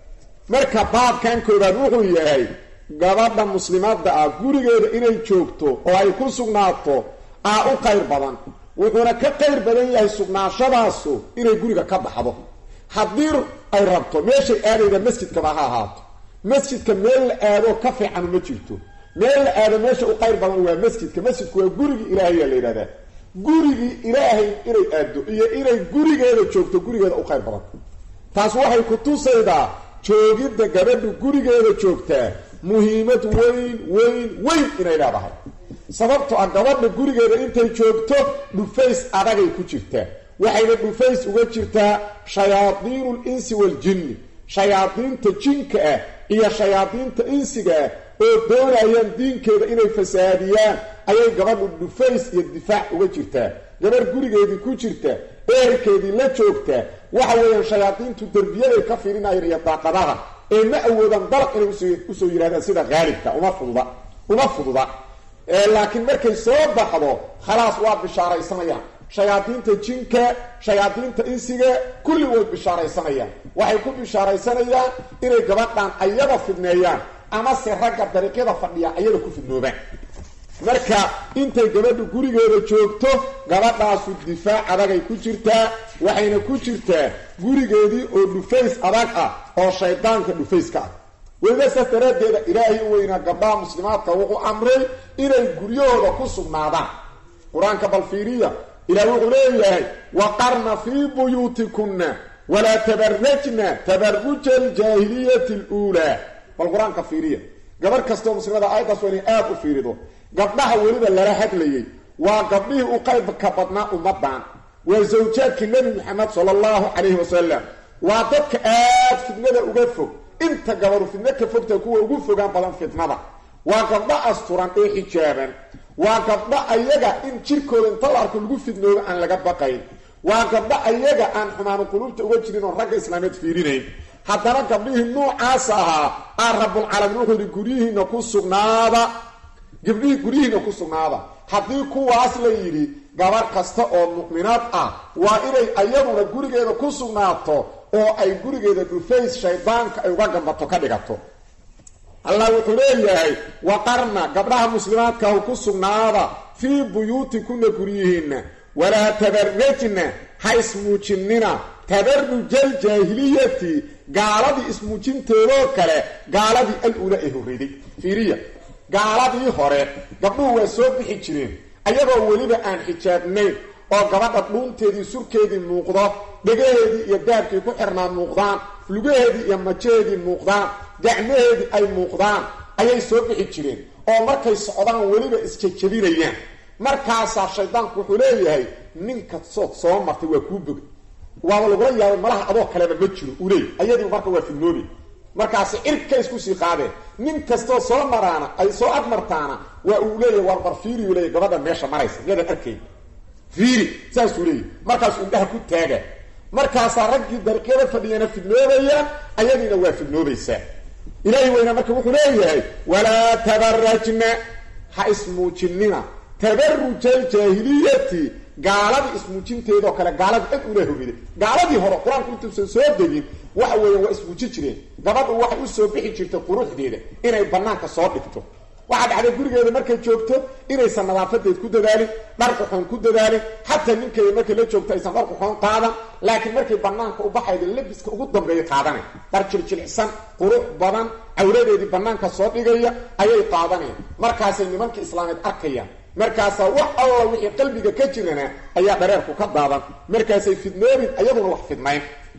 marka baabkan koobaad wuxuu yahay gabadha muslimadda ah gurigeeda inay joogto oo ay ku sugnaato aa u qayr badan wuxuuna ka qayr badan yahay sugnaashadaasu inay guriga ka baxdo haddii ay rabto meeshay aadayda masjidkaba ha ahaato masjidka meel la aado ka fiicanu ma jirto meel la aado meesha u qayr badan waa masjidka masjidku waa gurigii ilaahayaa la yidhahdaa gurigii ilaahay inay aado iyo inay gurigeeda joogto gurigeeda u qayr badan taas waxay ku tusaydaa joogidda gabadhu gurigeeda joogtaa muhiimad weyn weyn weyn inay leedahay sababto ah gabadha gurigeeda intay joogto dhufays adagay ku jirtaa waxayna dhufays uga jirtaa shayaadiinu linsi waaljinni shayaadiinta jinka ah iyo shayaadiinta insiga ah oo doonayaan diinkeeda inay fasaadiyaan ayay gabadhu dhufays iyo difaac uga jirtaa gabadh gurigeedii ku jirta eerkeedii la joogta waxa weeyaan shayaadiintu derbiyaday ka fiirinayeen iyo daaqadaha ee ma awoodaan dalaq inay usoo yidhahdaan sida haalibka uma fududa uma fududa laakiin markay soo baxdo khalaas waa bishaaraysanayaan shayaadiinta jinka shayaadiinta insiga kulli way bishaaraysanayaan waxay ku bishaaraysanayaan inay gabadhan ayada fidneeyaan amase ragga dariiqyada fadhiya ayada ku fidnoobaan marka intay gabadhu gurigeeda joogto gabadhaasu difaac adagay ku jirtaa waxayna ku jirtaa gurigeedii oo dhufays adag ah oo shaydaanka dhufayska ah weliba saas daraaddeeda ilaahay u weynaa gabdhaha muslimaadka wuxuu amray inay guryahooda ku sugnaadaan qur-aanka balfiiriya ilaah wuxuu leeyahay waqarna fii buyuutikunna walaa tabarajna tabaruja aljaahiliyati aluulaa bal qur-aanka fiiriya gabarh kastoo muslimada aayaddaas waa inay aada u fiirido gabdhaha weliba lala hadlayay waa gabdhihii u qaybka badnaa ummadan waa zawjaadkii nebi maxamed sala allahu calayhi wasalam waa dadka aad fidnada uga fog inta gabaru fidno ka fogta kuwa ugu fogaan badan fitnada waa gabdho asturan ee xijaaban waa gabdho ayaga in jirkooda inta la arko lagu fidnoobo aan laga baqayn waa gabdho ayaga aan xumaanu quluubta uga jirin oon ragga islaameed fiirinayn haddana gabdhihii nuucaas ahaa aan rabulcaalamiin wuxuu yihi guryihiina ku sugnaada gabdhihii guryihiina ku sugnaada haddii kuwaas la yidhi gabar kasta oo mu'minaad ah waa inay ayaduna gurigeeda ku sugnaato oo ay gurigeeda dhufays shaydaanka ay uga gambato ka dhigato allah wuxuu leeyahay waqarna gabdhaha muslimaadkaahu ku sugnaada fii buyuutikuna guryihiinna walaa tabarajna ha ismuujinina tabarujaljaahiliyati gaaladii ismuujinteedoo kale gaaladii al-ula ee horreeday fiiriya gaaladii hore gabdhuhu waa soo bixi jireen ayagoo weliba aan xijaabnayn oo gabadha dhuunteedii surkeedii muuqdo dhegaheedii iyo daabkii ku xirnaa muuqdaan lugaheedii iyo majaheedii muuqdaan gacmaheedii ay muuqdaan ayay soo bixi jireen oo markay socdaan weliba isjejabinayaan markaasaa shaydaanku wuxuu leeyahay ninka sood soo martay waa kuu bogay waaba lagula yaabay malaha adoo kaleba ma jiro uu leey ayadiiba marka waa fidnoobi markaasi cirka isku sii qaadeen nin kastoo soo maraana ay soo agmartaana waa uu leeyahy war bar fiiri uu leeyahy gabadha meesha maraysa miyadan arkayn fiiri saasuu leeyahy markaasuu indhaha ku taaga markaasaa raggii dariiqyada fadhiyana fidnoobayaan ayadiina waa fidnoobaysaa ilaahi weyna marka wuxuu leeyahay walaa tabarajna ha ismuujinina tabaruja aljaahiliyati gaaladii ismuujinteedoo kale gaaladii ad ula horiday gaaladii hore qur-aanku intuusan soo degin waxa weeyaan waa ismuujin jireen gabadhu waxay u soo bixi jirtay quruxdeeda inay banaanka soo dhigto waxaa dhacday gurigeeda markay joogto inaysan nadaafadeed ku dadaalin dharquxoon ku dadaalin xataa ninkeeda markay la joogto aysan dharquxoon qaadan laakiin markay banaanka u baxayda labiska ugu dambeeya qaadana dhar jiljilcsan qurux badan cawradeedii banaanka soo dhigaya ayay qaadaneen markaasay nimanka islaameed arkayaan markaasaa wax alla wixii qalbiga ka jirana ayaa dhareerku ka daadan markaasay fidnoobin ayaduna wax fidnayn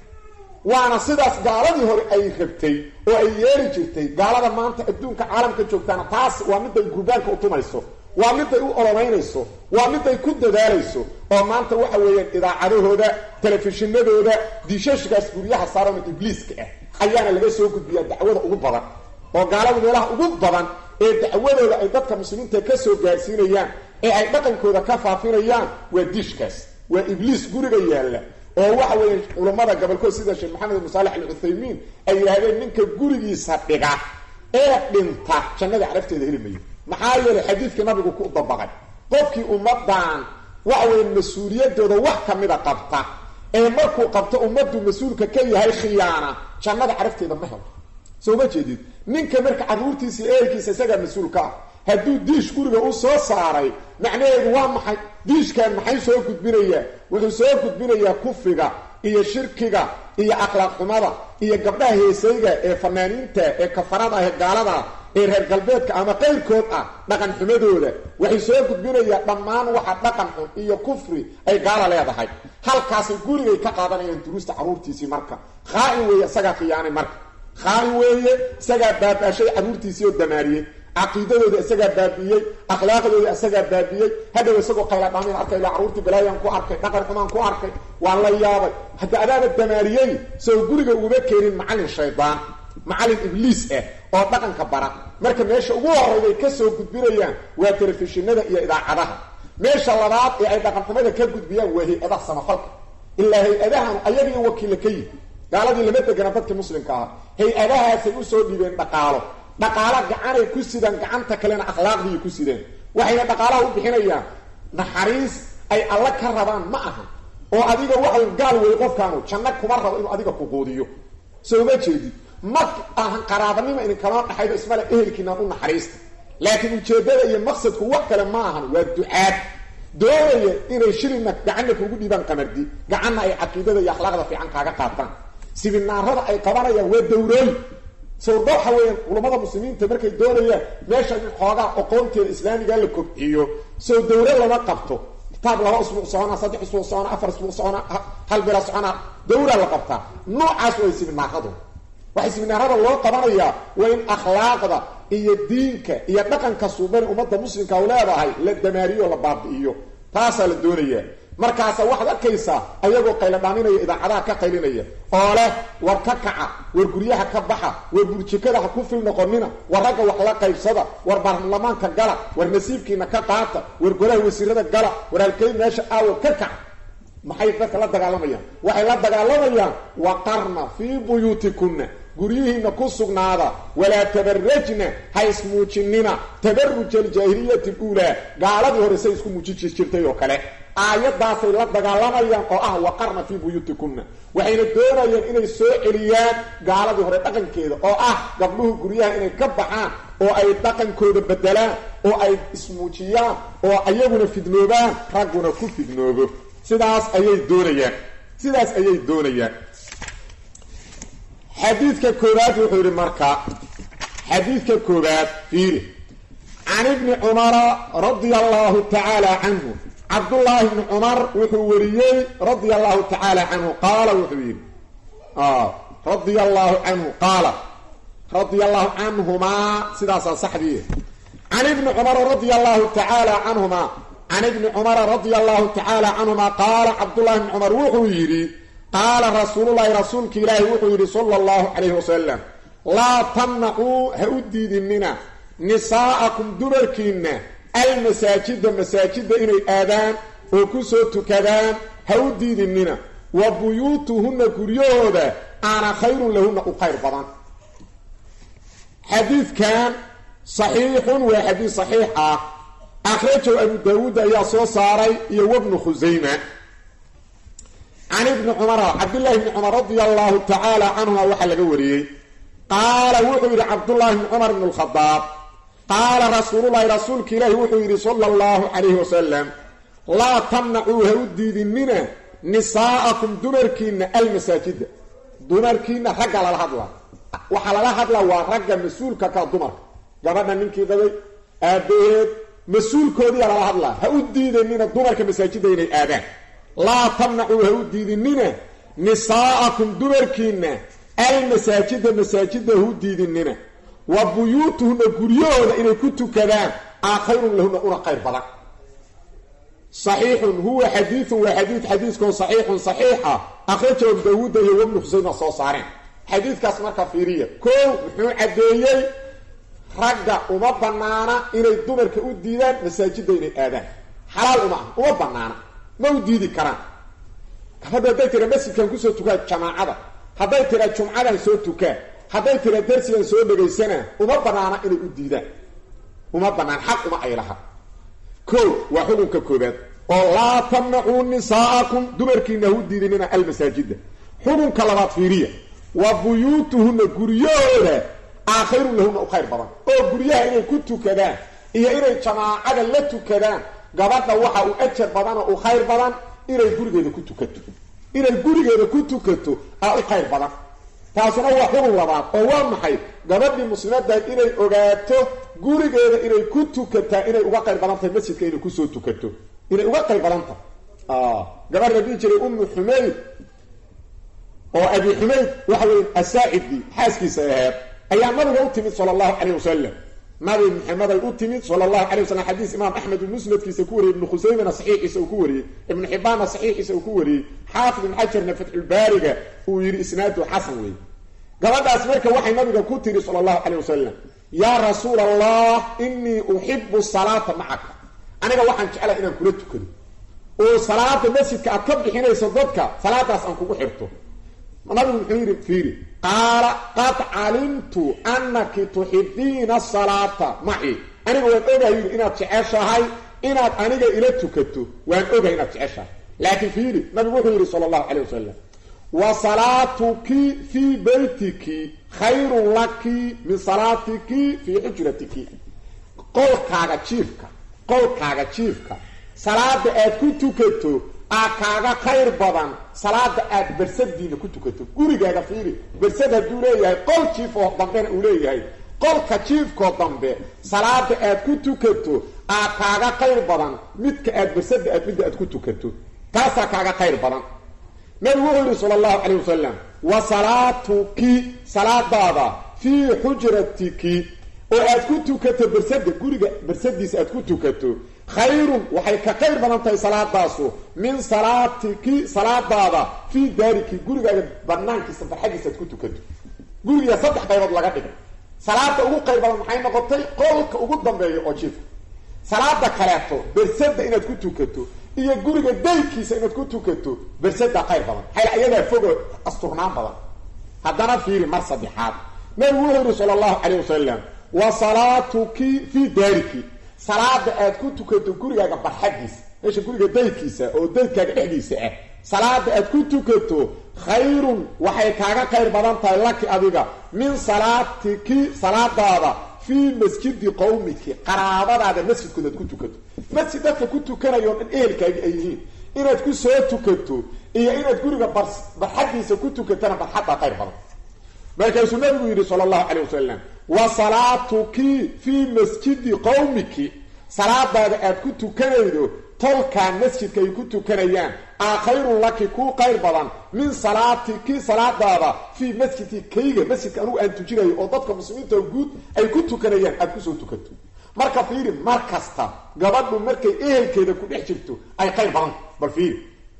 waana sidaas gaaladii hore ay rabtay oo ay yeeli jirtay gaalada maanta adduunka caalamka joogtaana taas waa miday gurbaanka u tumayso waa miday u olomaynayso waa miday ku dadaalayso oo maanta waxa weeyaan idaacadahooda telefishinadooda diishashkaas guryaha saaran ibliiska ah ayaana laga soo gudbiyaa dacwada ugu badan oo gaalada meelaha ugu badan ee dacwadooda ay dadka muslimiinta ka soo gaarsiinayaan ee ay dhaqankooda ka faafinayaan waa diishkaas waa ibliis guriga yaalla oo waxa weeye culammada gobolkood sida sheekh maxamed ibn saalex alcuthaymiin ay yidhahdeen ninka gurigiisa dhiga ee dhinta jannada carafteeda heli mayo maxaa yeelay xadiidkii nabigu ku dabaqay qofkii ummadan waxa weeye mas-uuliyadooda wax ka mida qabta ee markuu qabto ummaddu mas-uulka ka yahay khiyaana jannada carafteeda ma helo soo ma jeedid ninka marka carruurtiisa iyo ehelkiisa isagaa mas-uulka ah hadduu diish guriga u soo saaray macnaheedu waa maxay diishkan maxay soo gudbinayaa wuxuu soo gudbinayaa kufriga iyo shirkiga iyo akhlaaq xumada iyo gabdhaha heesayga ee fanaaniinta ee kafarada ee gaalada ee reer galbeedka ama qayrkood ah dhaqan xumadooda waxay soo gudbinayaa dhammaan waxa dhaqan xun iyo kufri ay gaala leedahay halkaasay gurigay ka qaadanayaan duruusta carruurtiisii marka khaa-in weeye isagaa khiyaanay marka khaa-in weeye isagaa baaba-ashay carruurtiisii oo damaariyey caqiidadooda isagaa baabi'iyey akhlaaqdooda isagaa baabi'iyey hadhow isagoo qayladhamin arkay ilaa carruurtii balaayaan ku arkay dhaqan xumaan ku arkay waan la yaabay hadda adaaba damaariyey soo guriga uuma keenin macallin shaydaan macallin ibliis ah oo dhaqanka bara marka meesha ugu horreyday ka soo gudbinayaan waa telefishinada iyo idaacadaha meesha labaad ee ay dhaqanxumada ka gudbiyaan waa hay-adaha samafalka ilaa hay-adahan ayagii wakiilla ka yihi gaaladii lama degana dadkii muslimka ahaa hay-adahaasay usoo dhibeen dhaqaalo dhaqaalo gacanay ku sidaan gacanta kalena akhlaaqdiiy ku sideen waxayna dhaqaalaha u bixinayaan naxariis ay alla ka rabaan ma aha oo adiga waxay gaal wey qofkaanu janno kuma rabo inuu adiga ku quudiyo soo ma jeedid ma ahan qaraabanimo idin kaloo dhaxaydo ismale ehelkiinaan u naxariista laakiin ujeeddada iyo maqsadku wax kale ma ahan waa ducaad doonaya inay shilina gacanna kugu dhiibaan qamardi gacanna ay caqiidada iyo akhlaaqda fiican kaaga qaataan sibinaarada ay qabanayaan waa dawrooyin sawrba waxa weeyaan culammada muslimiinta markay doonayaan meesha in xoogaa aqoonteeda islaamiga la kobciyo sow dawre lama qabto kitaab laba usbuuc socona saddex usbuuc socona afar usbuuc socona hal bila socona dawra la qabtaa noocaas way sibinaaradu waxay sibinaarada loo qabanayaa waa in akhlaaqda iyo diinka iyo dhaqanka suuban ummadda muslimka u leedahay la damaariyo la baabi'iyo taasaa la doonayaa markaasa waxaad arkaysaa ayagoo qayladhaaminaya idaacadaha ka qaylinaya oo leh war ka kaca war guryaha ka baxa war burjikada ha ku fil noqonina war ragga wax la qaybsada war baarlamaanka gala war nasiibkiina ka qaata war golaha wasiirada gala war halkey meesha aawo ka kaca maxay dadka la dagaalamayaan waxay la dagaalamayaan waqarna fii buyuutikunna guryihiina ku sugnaada walaa tabarajna ha ismuujinina tabaruja aljaahiliyati luulaa gaaladii hore say isku muujiji jirtay oo kale aayadaasay la dagaalamayaan oo ah waqarna fii buyuutikunna waxayna doonayaan inay soo celiyaan gaaladii hore dhaqankeeda oo ah gabdhuhu guryaha inay ka baxaan oo ay dhaqankooda bedelaan oo ay ismuujiyaan oo ayaguna fidnoobaan ragguna ku fidnoobo sidaas ayay doonayaan sidaas ayay doonayaan xadiidka koobaad wuxuu yidhi marka xadiidka koobaad fiiri can ibni cumara radia allahu tacaala canhu cabdullaahi ibni cumar wuxuu wariyey radia allahu tacaala canhu qaala wuxuu yidhi radia allahu canhu qaala radia allahu canhumaa sidaasaa saxdii can ibni cumara radia allahu tacaala canhumaa can ibni cumara radia allahu tacaala canhumaa qaala cabdullahi ibni cumar wuxuu yidhi qaala rasuululahi rasuulka ilaahi wuxuu yidhi sala allahu calayhi wasalam laa tamnacuu ha u diidinina nisaa'akum dumarkiinna almasaajida masaajidda inay aadaan oo ku soo tukadaan ha u diidinina wa buyuutuhunna guryahooda aana khayrun lahunna u khayr badan xadiidkan saxiixun waa xadiid saxiix ah akhrajow abu daawuud ayaa soo saaray iyo wabnu khusayma can ibni cumara cabdullaahi bni cumar radia allahu tacaala canhuma waxaa laga wariyey qaala wuxuu yidhi cabdullaahi bni cumar bn lkhadaab qaala rasuululahi rasuulka ilaahi wuxuu yidhi sala allahu calayhi wasalam laa tamnacuu ha u diidinina nisaa'akum dumarkiina almasaajida dumarkiina ragga lala hadlaa waxaa lala hadlaa waa ragga mas-uulka ka dumarka gabadha ninkii dabay aabbaheed mas-uulkoodiyaa lala hadlaa ha u diidanina dumarka masaajidda inay aadaan laa tamnacuu ha u diidinina nisaa'akum dumarkiina almasaajida masaajida ha u diidinina wa buyuutuhunna guryahooda inay ku tukadaan aa khayrun lahunna una khayr badan saxiixun huwa xadiidun waa xadiid xadiiskoo saxiixun saxiixa akhraja abu daawuudda iyo wabnu xusayma soo saareen xadiidkaas marka fiiriya koow muxuu caddeeyey ragga uma banaana inay dumarka u diidaan masaajidda inay aadaan xalaal uma ah uma banaana ma u diidi karaan gabadha hadday tira masjidkan kusoo tukaa jamaacada hadday tira jumcadan soo tukaa hadday tira darsigan soo dhegaysanaa uma banaana inay u diidaan uma banaan xaq uma ay laha ko waa xukunka koobaad oo laa tamnacuu nisaa'akum dumarkiina hu diidinina almasaajida xukunka labaad fiiriya wa buyuutuhunna guryahooda aakhirun lahunna u khayr badan oo guryaha inay ku tukadaan iyo inay jamaacada la tukadaan gabadha waxa uu ajar badan oo u khayr badan inay gurigeeda ku tukato inay gurigeeda ku tukato aa u khayr badan taasuna waa xukun labaad oo waa maxay gabadhii muslimaddahay inay ogaato gurigeeda inay ku tukataa inay uga qayr badan tahay masjidka inay kusoo tukato inay uga qayr badan tahay gabadh la dhihi jiray ummu xumayd oo abi xumayd waxa weye asaacidi xaaskiisa aheed ayaa nabiga u timid sala allahu calayh wasalam nabi maxameday u timid sala allahu calay wasalam xadiis imaam axmed uu musnadkiisa ku wariyey ibnu khusaymana saxiixiisa uu ku wariyey ibnu xibbaanna saxiixiisa uu ku wariyey xaafid ibn xajarna fatxulbaariga uu yidhi isnaadu xasan weeye gabadhaas marka waxay nabiga ku tiri sala allahu calayh wasalam yaa rasuula allah inii uxibu salaata macaka aniga waxaan jeclaha inaan kula tukado oo salaada masjidka aad ka bixinayso dadka salaadaas aan kugu xirto nabigu muxuu yidhi fiiri qaala qad calimtu anaki tuxibiina asalaata maci aniga waan ogahay yidhi inaad jeceshahay inaad aniga ila tukato waan ogahay inaad jeceshahay laakiin fiiri nabigu wuxuu yidhi sala allahu calay wasalam wa salaatuki fii beytiki khayrun laki min salaatiki fii xujratiki qolkaaga jiifka qolkaaga jiifka salaada aad ku tukato aa kaaga khayr badan salaada aad bersadiina ku tukato gurigaaga fiiri bersad hadduu leeyahay qol jiif oo dambena uu leeyahay qolka jiifkoo dambe salaada aad ku tukato aa kaaga khayr badan midka aad bersada aad midda aad ku tukato taasaa kaaga khayr badan nabigu wuxuu yidhi sala allahu calayh wasalam wa salaatuki salaadaada fii xujratiki oo aad ku tukato bersada guriga bersadiisa aad ku tukato khayrun waxay ka khayr badan tahay salaadaasu min salaatiki salaadaada fii daariki gurigaaga banaankiisa barxadiisa aad ku tukato guriga saddex qaybood laga dhigay salaada ugu qayr badan maxay noqotay qolka ugu dambeeya oo jiifka salaada kaleeto bersada inaad ku tukato iyo guriga daykiisa inaad ku tukato bersada qayr badan xayl ayadaa fogo asturnaan badan haddana fiiri mar saddexaad nabigu wuxuu yihi sala allahu calayh wasalam wa salaatuki fii daariki salaada aad ku tukato gurigaaga barxadiisa meesha guriga daydkiisa oo daydkaaga dhexdiisa ah salaada aad ku tukato khayrun waxay kaaga khayr badan tahay laki adiga min salaatiki salaadaada fii masjidi qawmiki qaraabadaada masjidkooda aad ku tukato masjid dadka ku tukanayo o dhan ehelkaagi ay yihiin inaad ku soo tukato iyo inaad guriga barxadiisa ku tukatana barxaddaa khayr badan markaasuu nabigu yidhi sala allahu calayh wasalam wa salaatuki fii masjidi qawmiki salaadaada aad ku tukanaydo tolkaan masjidka ay ku tukanayaan aa khayrun laki kuu qayr badan min salaatiki salaadaada fii masjidi kayga masjidka anugu aan tujinayo oo dadka muslimiinta guud ay ku tukanayaan aad kusoo tukato marka fiiri mar kasta gabadhu markay ehelkeeda ku dhex jirto ay qayr badanta bal fiiri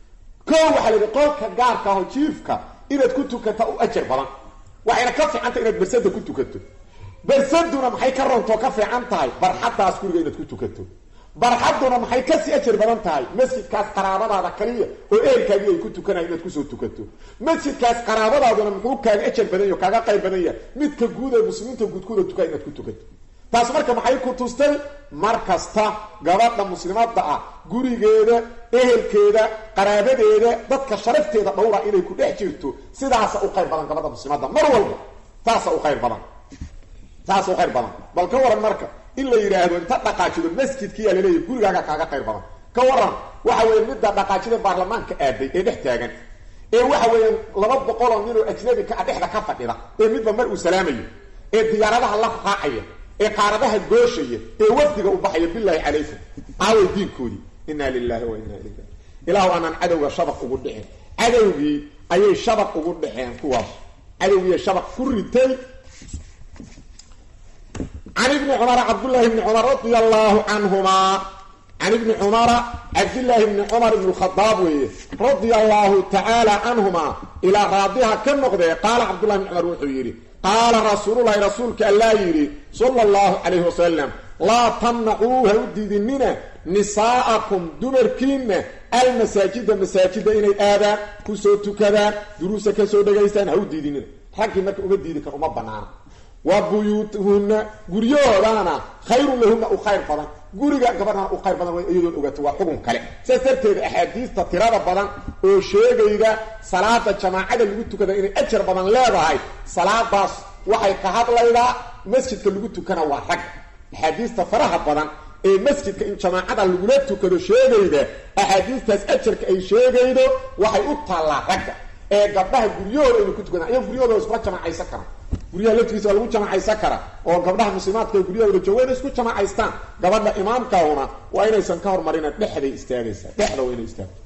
ko waxaa la yidhi qolka gaarka aho jiifka inaad ku tukata u ajar badan waxayna ka fiicanta inaad bersada ku tukato bersaduna maxay ka rontoo ka fiican tahay barxaddaas guriga inaad ku tukato barxadduna maxay kasii ajar badan tahay masjidkaas qaraabadaada kaliya oo ehelkaagii ay ku tukanayan inaad kusoo tukato masjidkaas qaraabadaaduna muxuu kaaga ajar badan yaho kaaga qayr badan yahay midka guud ee muslimiinta guudkooda tukaya inaad ku tukato taas marka maxay ku tustay mar kasta gabadha muslimadda ah gurigeeda ehelkeeda qaraabadeeda dadka sharafteeda dhowra inay ku dhex jirto sidaasa u qayr badan gabadha muslimadda mar walba saasa u qayr badan saasa u qayr badan bal ka waran marka in la yidhaahdo inta dhaqaajido masjidkiyaa laleeyahy gurigaaga kaaga qayr badan ka waran waxa weeye midda dhaqaajida baarlamaanka aaday ee dhex taagan ee waxa weeyaan laba boqoloo nin oo ajnabi ka a dhexda ka fadhida ee midba mar uu salaamayo ee diyaaradaha la raacaya ee qaaradaha gooshaya ee wafdiga u baxaya bilaahi calaykum aaway diinkoodii inaa lilahi wa inaa ilayhi ilaahu aanaan cadowga shabaq ugu dhicin cadowgii ayay shabaq ugu dhaceen kuwaas cadowgiiy shabaq ku ritay can ibni cumara cabdullaahi bni cumar radia allaahu canhumaa can ibni cumara cabdillaahi bni cumar ibn khadaab weeye radia allaahu tacaala canhumaa ilaa raadiha ka noqdee qaala cabdullahi bni cumar wuxuu yidhi qaala rasuululahi rasuulka allaa yidhi sala allahu calayhi wasalam laa tamnacuu ha u diidinina nisaa'akum dumarkiinna almasaajida masaajida inay aadaan kusoo tukadaan duruusa kasoo dhegaystaan ha u diidinina raggii marka uma diidi kar uma banaana wa buyuutuhunna guryahoodana khayrun lahunna u khayr badan guriga gabadhana u khayr badan way iyadoon ogato waa xugun kale saas darteeda axaadiista tirada badan oo sheegayda salaada jamaacada lagu tukada inay ajar badan leedahay salaadaas waxay ka hadlaydaa masjidka lagu tukana waa rag axaadiista faraha badan ee masjidka in jamaacada lagula tukado sheegayda axaadiistaas ajarka ay sheegaydo waxay u taallaa ragga ee gabdhaha guryahooda inay ku tukadaan ayago guryahooda iskula jamaacaysan karaan guryaha laftigiisa waa lagu jamacaysan karaa oo gabdhaha muslimaadka ee guryahooda jooga inay isku jamacaystaan gabadha imaamkaahuna waa inaysan ka hormarina dhexday istaagaysaa dhexda waa inay istaagto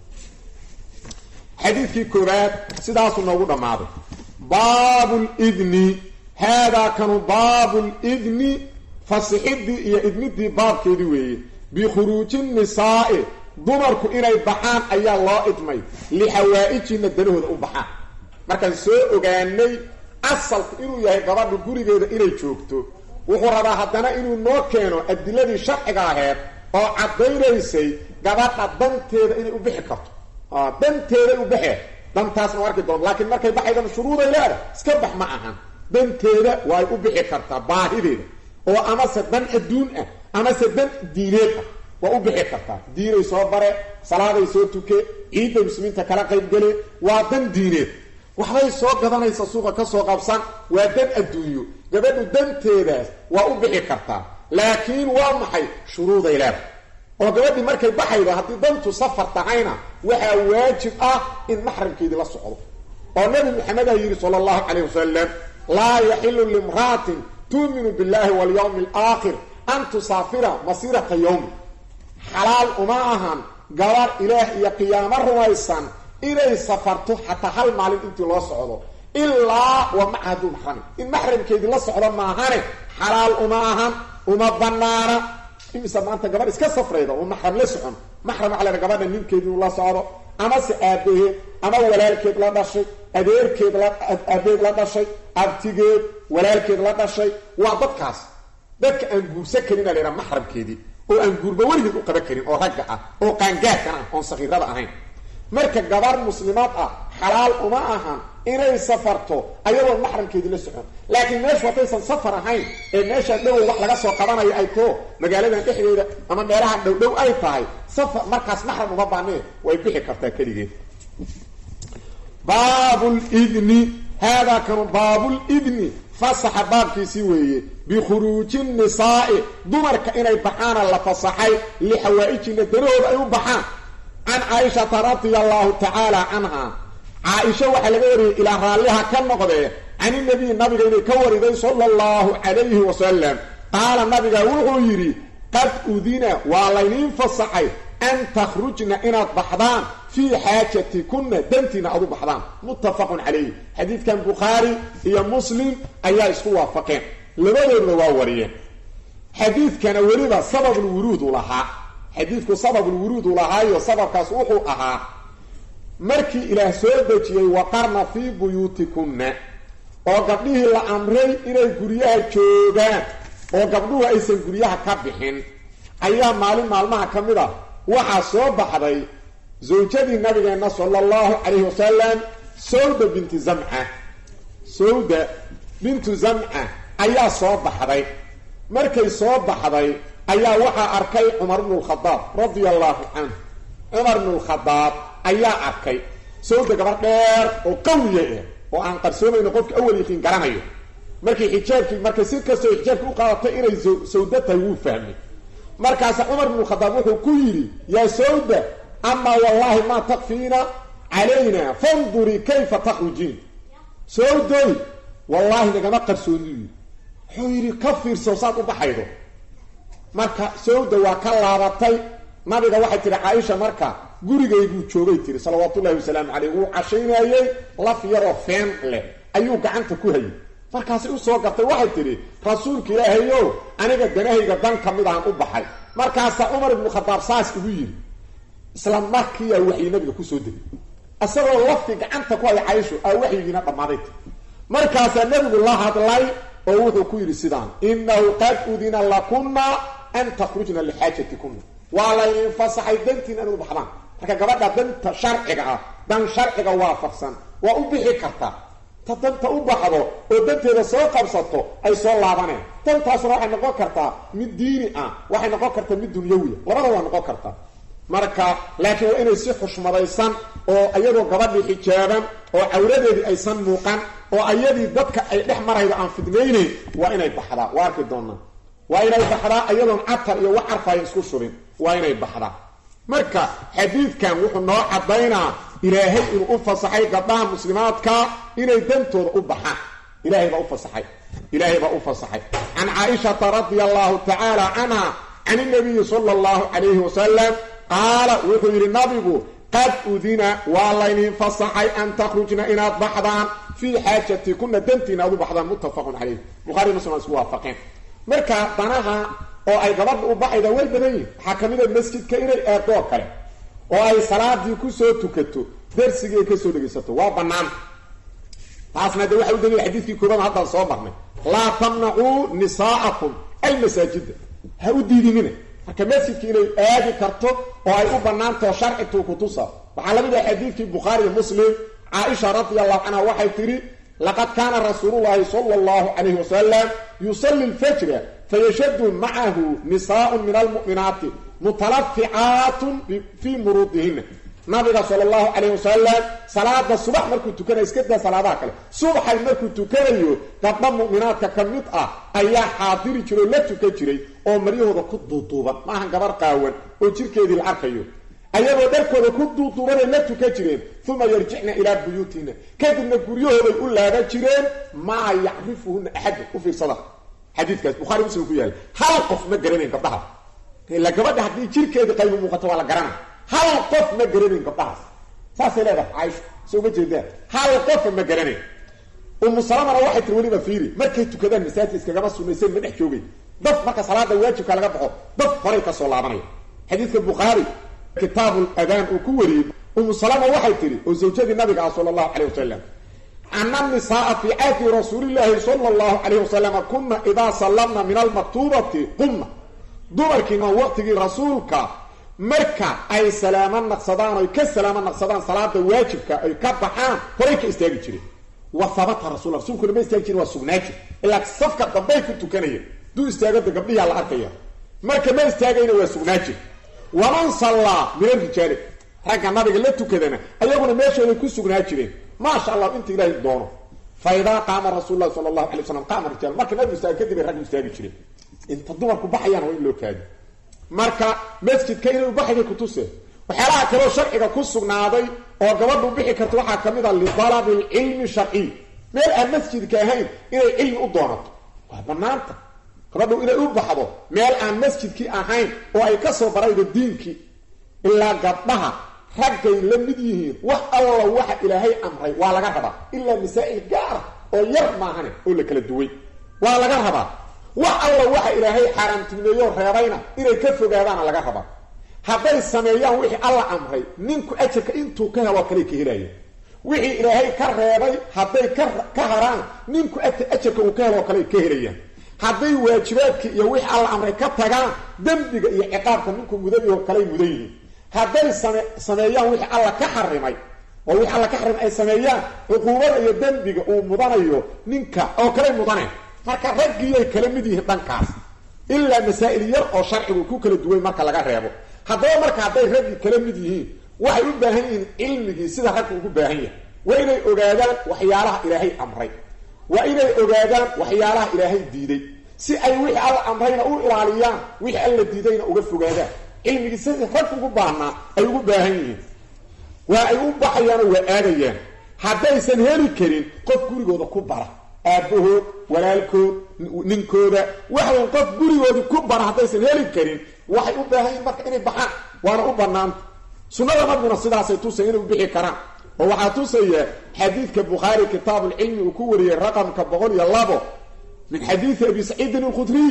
xadiidkii koowaad sidaasuu noogu dhammaaday baabu lidni haadaa kanu baabu lidni fasixidii iyo idmidii baabkeedii weeye bikhuruuji nisaa'i dumarku inay baxaan ayaa loo idmay lixawaa'ijina danahooda u baxaan markaan soo ogaanay asalku inuu yahay gabadha gurigeeda inay joogto wuxuu rabaa haddana inuu noo keeno adiladii sharciga aheed oo caddaynaysay gabadha danteeda inay u bixi karto danteeday u baxeen dantaasna arki doon laakiin markay baxaydana shuruuday leedahay iska bax ma ahan danteeda waay u bixi kartaa baahideeda oo amase dan adduun ah amase dan diineed ah waa u bixi kartaa diinay soo bare salaaday soo tuke ciidday muslimiinta kala qaybgale waa dan diineed waxbay soo gadanaysa suuqa ka soo qabsan waa dan adduunyo gabadhu danteedaas waa u bixi kartaa laakiin waa maxay shuruuday leedahay oo gabadhii markay baxaydo haddii dantu safar tahayna waxaa waajib ah in maxramkeedii la socdo oo nabi maxamed a yidhi sala allahu calayh wasalam laa yaxilu limra'atin tuuminu billahi walyawmi alaakhir an tusaafira masiirata yawmi xalaal uma ahan gabar ilaah iyo qiyaamo rumaysan inay safarto xataa hal maalin intii loo socdo ilaa wa macaha duu maxrami in maxramkeedii la socdo maahane xalaal uma ahan uma banaana imisa maanta gabadh iska safrayda oo maxram la socon maxram waxaa la gabadha ninkeedi inuu la socdo amase aabaheed ama walaalkeed la dhashay adeerkeed la aabeed la dhashay abtigeed walaalkeed la dhashay waa dadkaas dadka aan guursan karin a la yhaha maxramkeedii oo aan guurba weligeed u qaban karin oo ragga ah oo qaangaarkan ah oon sakiirada ahayn marka gabarh muslimaad ah xalaal uma ahan inay safarto ayadoon maxramkeedii la socon laakiin meeshu haddaysan safar ahayn ee meeshaan dhowow wax laga soo qabanayo ay too magaaladan dhexdeeda ama meelahan dhowdhow ay tahay safar markaas maxram uma baanee way bixi kartaa keligeed baabulidni haadaa kanu baabulidni fasaxa baabkiisii weeye bikhuruuji nisaa'i dumarka inay baxaana la fasaxay lixawaa'ijina danahooda ay u baxaan can caaishata radia allahu tacaala canha caaisha waxaa laga wariyey ilaa raalliha ka noqdee caninabiy nabiga inay ka wariday sala allahu calayhi wasalam qaala nabiga wuxuu yidhi qad udina waa layniin fasaxay an takhrujna inaad baxdaan fii xaajatikunna dantiina aad u baxdaan muttafaqun calayh xadiidkan bukhaari iyo muslim ayaa isku waafaqeen labadoodna waa wariyeen xadiidkana weliba sababulwuruudu lahaa xadiidku sababulwuruudu lahaayo sababkaas wuxuu ahaa markii ilaah soo dejiyey waqarna fii buyuutikunna oo gabdhihii la amray inay guryaha joogaan oo gabdhuhu aysan guryaha ka bixin ayaa maalin maalmaha ka mid a waxaa soo baxday zawjadii nabigeenna sala allahu calayhi wasalam sawda binti zamca sawda bintu zamca ayaa soo baxday markay soo baxday ayaa waxaa arkay cumar bnu lkhadaab radia allahu canhu cumar bnu lkhadaab ayaa arkay sawda gabar dheer oo qawiya ah oo aan qarsoomayno qofka awal yiqiin garanayo markii xijaabkii markay si kastoo xijaabki u qaadatay inay sawda tahay wuu fahmay markaasa cumar bnu khadaab wuxuu ku yidhi yaa sawda amaa wallahi maa takfiina calayna fandurii kayfa takhrujiin sawdoy wallaahi nagama qarsooniy wuxuu yidhi ka fiirso saad u baxaydo marka sawda waa ka laabatay nabiga waxay tihi caaisha marka gurigayguu joogay tiri salawaatullahi wasalaamu caleyh wuu cashaynayey laf yaroo feen leh ayuu gacanta ku hayay markaasay usoo gartay waxay tidhi rasuulka ilaahayow aniga danahayga dan ka mid aan u baxay markaasaa cumar ibnu khadaab saas igu yidhi isla markiiyaa waxyi nabiga kusoo degay isagoo lafti gacanta ku haya caysho aa waxyigiina dhammaaday ti markaasaa nabigu la hadlay oo wuxuu ku yidhi sidaan inahu qad udina lakunna an takhrujna lixaajatikunna waa laydin fasaxay dantiin inaad u baxdaan marka gabadha danta sharciga ah dan sharciga waafaqsan waa u bixi kartaa ta danta u baxdo oo danteeda soo qabsato ay soo laabaneen dantaasuna waxay noqon kartaa mid diini ah waxay noqon kartaa mid dunyawiya labada waa noqon kartaa marka laakiin waa inay si xushmadaysan oo iyadoo gabadhii xijaaban oo cawradeedii aysan muuqan oo ayadii dadka ay dhex maraydo aan fidnaynayn waa inay baxdaa waa arki doonaa waa inay baxdaa iyadoon catar iyo wax carfaya isku shubin waa inay baxdaa marka xadiidkan wuxuu noo caddaynaa ilaahay inuu u fasaxay gabdhaha muslimaadka inay dantooda u baxaan ilahay baa u fasaxay ilaahay baa u fasaxay can caaishata radia allahu tacaala canha can inabiyi sala allahu calayhi wasalam qaala wuxuu yidhi nabigu qad udina waa laynin fasaxay an takhrujna inaad baxdaan fii xaajatikuna dantiina aad u baxdaan muttafaqun calayh bukhari muslim waa isku waafaqeen marka danaha oo ay gabadha u baxayda way badan yihin waxaa ka mid a masjidka inay eedoo kale oo ay salaadii kusoo tukato darsigii ay kasoo dhegaysato waa bannaan taasna de waxa u daliila xadiidkii koobaad haddaan soo marnay laa tamnacuu nisaa'akum almasaajida ha u diidinina marka masjidka inay aadi karto oo ay u bannaantaho sharcituu kutusa waxaa lamid ah xadiidkii bukhaari iyo muslim caaisha radia allahu canha waxay tidhi laqad kaana rasuulullahi sala allahu calayhi wasalam yusalli lfajra fayashadu macahu nisaaun min almu'minaati mutalaficaatun fii muruudihina nabiga sala allahu calayh wasalam salaada subax markuu tukanayo iska daa salaadaha kale subaxay markuu tukanayo gabdha mu'minaadka ka mid ah ayaa xaadiri jiray oo la tukan jiray oo maryahooda ku duuduuban maahan gabar qaawan oo jirkeedii la arkayo ayagoo dharkooda ku duuduubanay la tukan jireen uma yarjicna ilaa buyuutina kadibna guryahooday u laaban jireen maa yacrifuhuna axadun u fiirsada xadiidkaas bukhari muslim ku yaala hal qof ma garanayn gabdhaha ila gabadha haddii jirkeedii qaybu muuqato waa la garana hal qof ma garanayn gabdhahaas saasay leedahay caaisha soo ma jeedaan hal qofa ma garanayn umu salamana waxay tiri weliba fiiri markay tukadaan masaajid iskagama sunaysan ma dhex joogay daf marka salaada waajibka laga baxo daf horay ka soo laabanaya xadiidka bukhaari kitaabu adaan uu ku wariyey umu salama waxay tihi oo zawjadii nabiga ah sala allahu calayh wasalam ana nisaaa fi cahdi rasuulillaahi sala allahu calayh wasalama kuna idaa sallamna min almaktuubati qumna dumarkiina waqtigii rasuulka marka ay salaamo naqsadaan oy ka salaamo naqsadaan salaada waajibka ay ka baxaan horay ka istaagi jireen wa habata rasul rasuulkuna ma istaagi jirin waa sugnaa jir ilaa safka dambay ku tukanaya duu istaagada gabdhiyaa la arkaya marka ma istaagayna waa sugnaa jir waman sallaa min alrijaali ragga nabiga la tukadana ayaguna meeshooday ku sugnaa jireen maasha allah inta ilaahay doono fa idaa qaama rasuul lahi sala allahu alay waslam qaama rijaal marka nabigu istaaga kadib ay raggu istaagi jireen inta dumarku baxayaan waa in loo kaadi marka masjidka inay ubaxday kutuse waxyaalaha kaleo sharciga ku sugnaaday oo gabadhu bixi karto waxaa ka mid a lidalabi lcilmi sharciy meel aan masjidka ahayn inay cilmi u doonato waa banaanta gabadhu inay u baxdo meel aan masjidkii ahayn oo ay ka soo baraydo diinkii ilaa gabdhaha raggay la mid yihiin wax alla waxa ilaahay amray waa laga rabaa ilaa masaa'il gaara oo yar maahane oo la kala duway waa laga rabaa wax alla waxa ilaahay xaaraamtilmeeyo reebayna inay ka fogaadaana laga rabaa hadday sameeyaan wixii alla amray ninku ajarka intuu ka helo kale ka helaya wixii ilaahay ka reebay hadday ka haraan ninku ajarka uu ka helo kale ka helayaan hadday waajibaadkii iyo wixii alla amray ka tagaan dembiga iyo ciqaabka ninku mudan oo kaley mudan yihiin hadday same sameeyaan wixii alla ka xarimay oo wixii alla ka xarimay ay sameeyaan cuquubada iyo dembiga uu mudanayo ninka oo kale mudaneen marka raggiiyay kala mid yihiin dhankaas ilaa masaa'il yar oo sharcigu ku kala duway marka laga reebo haddaba marka hadday raggi kala mid yihiin waxay u baahan yihiin cilmigii sida raggu ugu baahan yahay waa inay ogaadaan waxyaalaha ilaahay amray waa inay ogaadaan waxyaalaha ilaahay diiday si ay wixii alla amrayna u ilaaliyaan wixii alla diidayna uga fogaadaan cilmigii sidii rag ugu baahnaa ay ugu baahan yihiin waa ay u baxayaanoo waa aadayaan haddaysan heli karin qof gurigooda ku bara aabbahood walaalkood ninkooda waxaweyn qof gurigooda ku bara haddaysan heli karin waxay u baahan yihin marka inay baxaan waana u banaanta sunnada nabiguna sidaasay tusay inay u bixi karaan oo waxaa tusaya xadiidka bukhaari kitaabulcilmi uu ku wariyey raqamka boqol iyo labo min xadiidi abi saciidin alkhudriy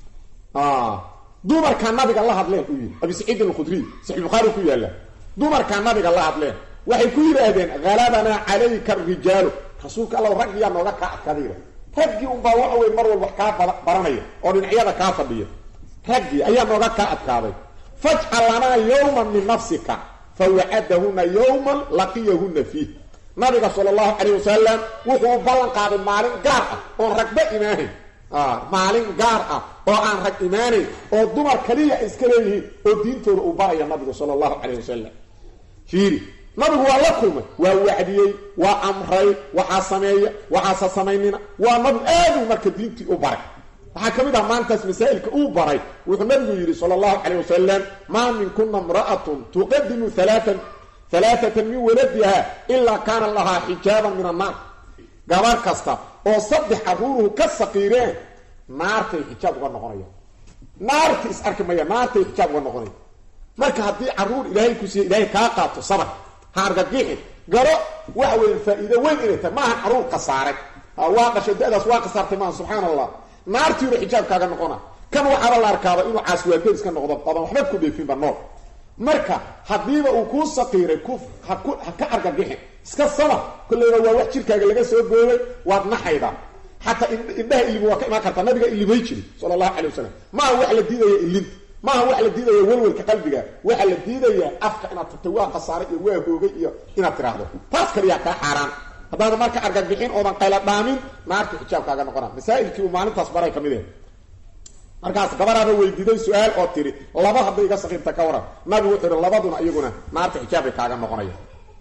dumarkaa nabiga la hadleen uu yidhi abi saciidin alkhudriy saxi bukhaari ku yaalla dumarkaa nabiga la hadleen waxay ku yidhaahdeen halabanaa calayka arijaalu rasuulka alla raggiyaa nooga kaa adkadayba raggii unbaa waxa wey mar walba wax kaa baranaya oo dhinacyada kaa fadhiya raggii ayaa nooga kaa adkaaday fajcal lanaa yowman min nafsika fawacadahuna yowman laqiyahuna fiih nabiga sala allahu calayh wasalam wuxuu ballan qaaday maalin gaar ah oon ragba imaanayn maalin gaar ah oo aan rag imaanayn oo dumar kaliya ay iska leeyihiin oo diintooda uu baraya nabigu sala allahu calayh wasalam fiiri nabigu waa la kulmay waa wacdiyey waa amray waxaa sameeya waxaasa samaynina waa nabigu aadu marka diintii u baray waxaa ka mid ah maantaas masaa'ilka uu baray wuxuu nabigu yidhi sala allahu calayh wasalam maa minkuna imra'atun tuqadimu alaatan alaaatan min waladiha ilaa kaana lahaa xijaaban min annaar gabar kasta oo saddex caruuruhu ka saqiireen naartay xijaab uga noqonaya naarta is arki maya naartay xijaab uga noqonaya marka haddii caruur ilaahay ku siiya ilaahay kaa qaato sabar ha argagixi garo waxa weya faa-iido weyn inay tahay maaha caruur khasaaray waa dhashay da-daas waa khasaartay maaha subxaana allah naartiiba xijaab kaaga noqona kan waxaaba la arkaaba inuu caaswaadeed iska noqdo odan waxba ku dheefinba nool marka haddiiba uu kuu saqiiray ku ha ku ha ka argagixin iska sabar kolleyba waa wax jirkaaga laga soo gooyay waad naxaydaa xataa indhaha ilimi waa ka imaan kartaa nabiga ilimay jiri sala allahu calay wasalam maaha wax la diidaya ilinta maaha wax la diidaya welwelka qalbiga waxa la diidaya afka inaad tagto waa khasaaray iyo waa hoogay iyo inaad tiraahdo taas kaliyaa kaa xaaraan haddaada marka argagixin oodan qayla dhaamin naarta xijaabkaaga noqona masaa'ilkii uu maalintaas baray ka mid eh markaas gabaraaba weydiiday su-aal oo tiri laba hadday iga sakiirta ka waran nabigu wuxuu ihi labaduna iyaguna naarta xijaabay kaaga noqonaya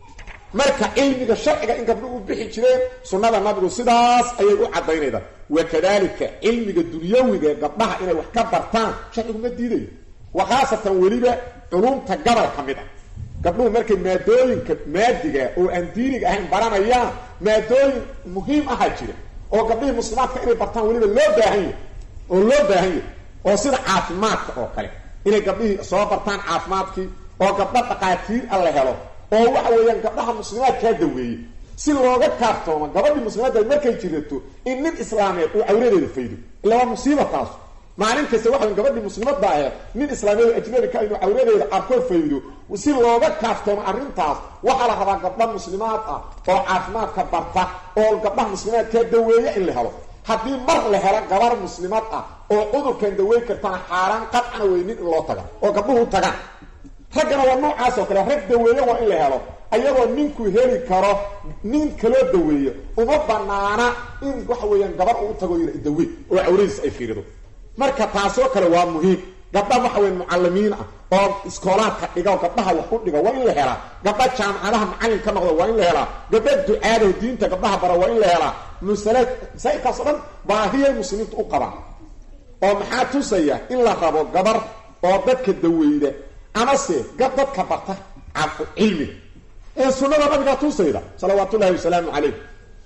marka cilmiga sharciga in gabdho u bixi jireen sunnada nabigu sidaas ayay u caddaynayda wakadalika cilmiga dunyawiga gabdhaha inay wax ka bartaan sharcigu ma diidayo wa khaasatan weliba culumta gabal ka mid a gabdhuhu markay maadooyinka maadiga oo aan diiniga ahayn baranayaan maadooyin muhiim ahaa jira oo gabdhihii muslimaadka inay bartaan weliba loo baahan yahy oo loo baahan yahy oo sida caafimaadka oo kale inay gabdhihii soo bartaan caafimaadkii oo gabdho dhaqaatiir a la helo oo waxa weeyaan gabdhaha muslimaadkaa daweeyey si looga kaaftoomo gabadhii muslimadda markay jirato in nin islaameed uu cawradeeda faydo illa waa musiiba taasu maalin kasta waxaa gabadhii muslimadda aheed nin islaameed ajnabi ka inuu cawradeeda arko faydo si looga kaaftoomo arrintaas waxaa la rabaa gabdha muslimaad ah oo caafimaadka barta oo gabdhaha muslimaadkaa daweeya in la helo haddii mar la helo gabar muslimad ah oo cudurkan daweyn kartana xaaraan qadcana wey nin in loo taga oo gabdhuhu tagaan raggana waa noocaas oo kale rag daweeyo waa in la helo ayadoo ninku heli karo nin kaloo daweeyo uma banaana in waxa weeyaan gabar uu tago yira dawe oo cawradiis ay fiirido marka taasoo kale waa muhiim gabdha waxa weyan mucalimiin ah oo iskoolaadka dhiga oo gabdhaha wax u dhiga waa in la helaa gabdha jaamacadaha macallin ka noqda waa in la helaa gabdha ducaada diinta gabdhaha bara waa in la helaa masala masaa'ilkaas o dhan baahiyay muslimiinta u qabaan oo maxaa tusaya in la rabo gabar oo dadka daweyda amase gab dadka barta cilmiga ee sunada nabigaa tusayda salawaat ullahi wasalaamu calayh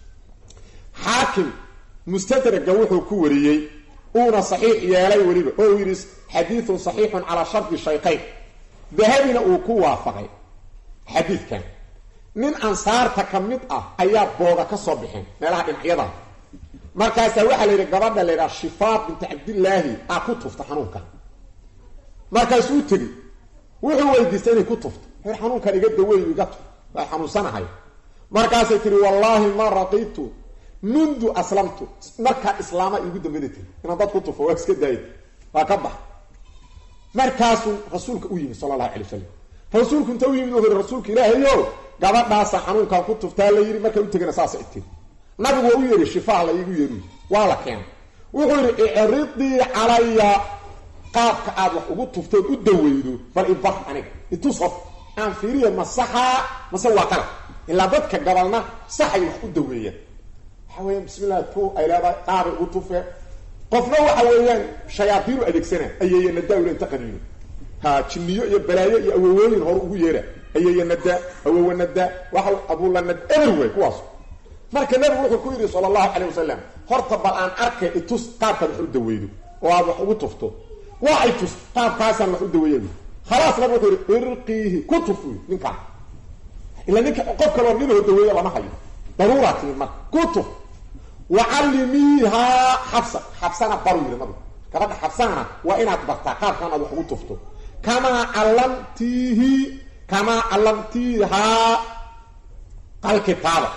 xaakim mustadraga wuxuu ku wariyey uuna saxiix yeelay weliba oo uu yidhi xadiidun saxiixun calaa shardi shaykayn dahabina uu ku waafaqay xadiidkan nin ansaarta ka mid ah ayaa booga ka soo bixeen meelaha dhinacyada markaasaa waxaa la yidhi gabadha la yidhaha shifaa binti cabdillaahi aa ku tufta xanuunka markaasuu tegi wuxuu weydiistay inay ku tufto her xanuunkan iga daweeyo iga tuf waa xanuunsanahay markaasay tihi wallaahi ma raqitu mundu aslamtu markaa islaama iigu dambada tiri inaan dad ku tufo waa iska daayay waa ka bax markaasuu rasuulka u yimid sala allahu calay wasalam rasuulku inta u yimid u hori rasuulka ilaahayo gabadhaasa xanuunkan ku tuftaa la yidhi markaa u tegana saasa tiri nabigu waa u yeedhi shifaa la iigu yeedhuy waa la keenay wuxuu yidhi icridii calaya qaabka aad wax ugu tuftood u daweydo bal ibar aniga itus hof aan fiiriya ma saxaa mase waa qalab ilaa dadka gabalna saxay wax u daweeyaan waxa weeyaan bismillah tu ay leedahay qaabay ugu tufe qofna waxa weeyaan shayaadiinu adeegsana ayeeyana daawla inta qaniino ha jinniyo iyo balaayo iyo awowooyin hore ugu yeera ayeeyanada awowanada waxa abuulanad everyway kuwaas marka nabigu wuxuu ku yidhi sala allahu calayh wasalam horta bal aan arkay itus qaabkaad wax u daweydo oo aad wax ugu tufto waa ay tus qaabkaasaan wax u daweeya khalaas nabi wuxuu yihi irqiihi ku tuf wy ninkaa ila ninka qof kaloo ninoo daweeyo lama hayo daruuraa timid marka ku tuf wacallimiihaa xabsa xabsana baru yidhi nabigu gabadha xabsana waa inaad bartaa qaabkaan aad wax ugu tufto kamaa callamtiihi kamaa callamtiihaa alkitaaba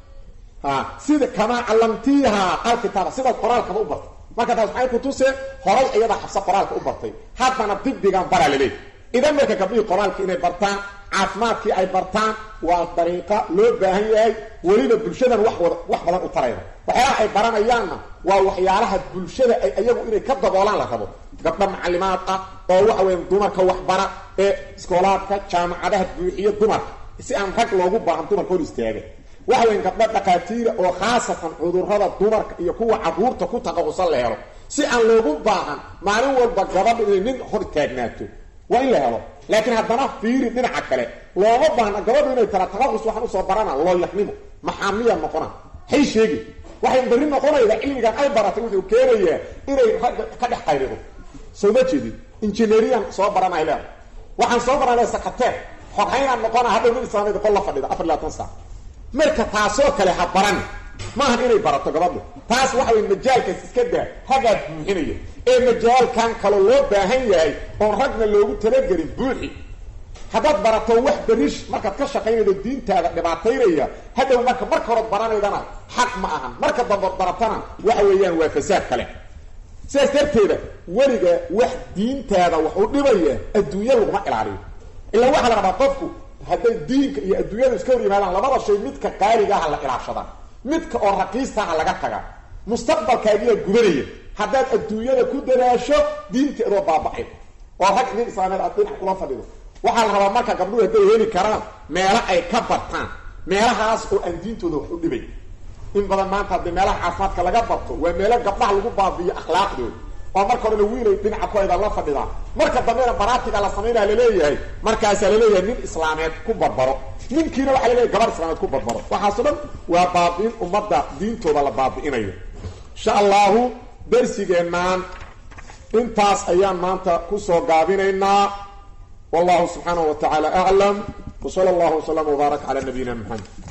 ha sida kamaa callamtiihaa alkitaaba sidaad qoraalkaba u bartay marka taas maxay ku tuseen horay iyadaa xabsa qoraalka u bartay haddana dibdigan baraa laleey idan marka gabdhihii qoraalka inay bartaan caafimaadkii ay bartaan waa dariiqa loo baahan yahay weliba bulshadan wax wada wax badan u tarayda waxyaalaha ay baranayaanna waa waxyaalaha bulshada ay iyagu inay ka daboolaan la rabo gabdha macalimaad ah oo waxa weya dumarka waxbara ee iskoolaadka jaamacadaha buuxiyo dumarka si aan rag loogu baahan dumarka hor istaaga waxa weya gabdho dhakhaatiira oo khaasatan cudurrada dumarka iyo kuwa caruurta ku taqaqusan la helo si aan loogu baahan maalin walba gabadha inay nin hor taagnaato waa in la helo laakiin haddana fiiri dhinaca kale looma baahna gabadhu inay tara taqaqus waxaan usoo barana looyaxnimo maxaamiya noqona hay sheegi waxay berri noqonayda cilmigan ay baratay wuxuu keenayaa inay ragga ka dhex qayrido soo ma jeedid injineeriyan soo baranay leeda waxaan soo baranay sakateer xoghaynaan noqona hadhow nin islaameed qol la fadhida afar labaatan saac marka taasoo kale ha baran maahan inay barato gabadhu taas waxa wey majaalkaas iska daa ragaad buuxinaya ee majaalkan kaloo loo baahan yahay oon ragna loogu talagelin buuxi haddaad barato wax berish markaad ka shaqaynaydo diintaada dhibaataynaya hadhow marka marka horeod baranaydana xaq ma ahan marka dambood baratana waxa weeyaan waa fasaad kale sidaas darteeda weliga wax diintaada wax u dhibaya adduunya laguma ilaaliyo ilaa waxaa la rabaa qofku hadday diinka iyo adduunyadu iska hor yimaadaan labada shay midka qaaligaha la ilaashada midka oo raqiistaha laga taga mustaqbalkaagiyaa gubanaya haddaad adduunyada ku dadaasho diinteedoo baabacay oo rag nin islaameed aad dhinac kula fadhido waxaa la rabaa marka gabdhuhu hadday heli karaan meelo ay ka bartaan meelahaas oo aan diintooda wax u dhibay in badan maanta haddii meelaha caafimaadka laga barto waa meelo gabdhaha lagu baabiyo akhlaaqdooda oo marka horena wiilay dhinaca kuhayda la fadhidaa marka dambena baraatiga la samaynaa laleeyahay markaasaa laleeyahay nin islaameed ku barbaro ninkiina waxaa laleeyahay gabar islaameed ku barbaro waxaaso dhan waa baabi'in ummadda diintooda la baabi'inayo insha allahu darsigeenaan intaas ayaan maanta kusoo gaabinaynaa wallahu subxaanahu wa tacaala aclam wsala allahu waslama wbaarak cala nabiyina maxamed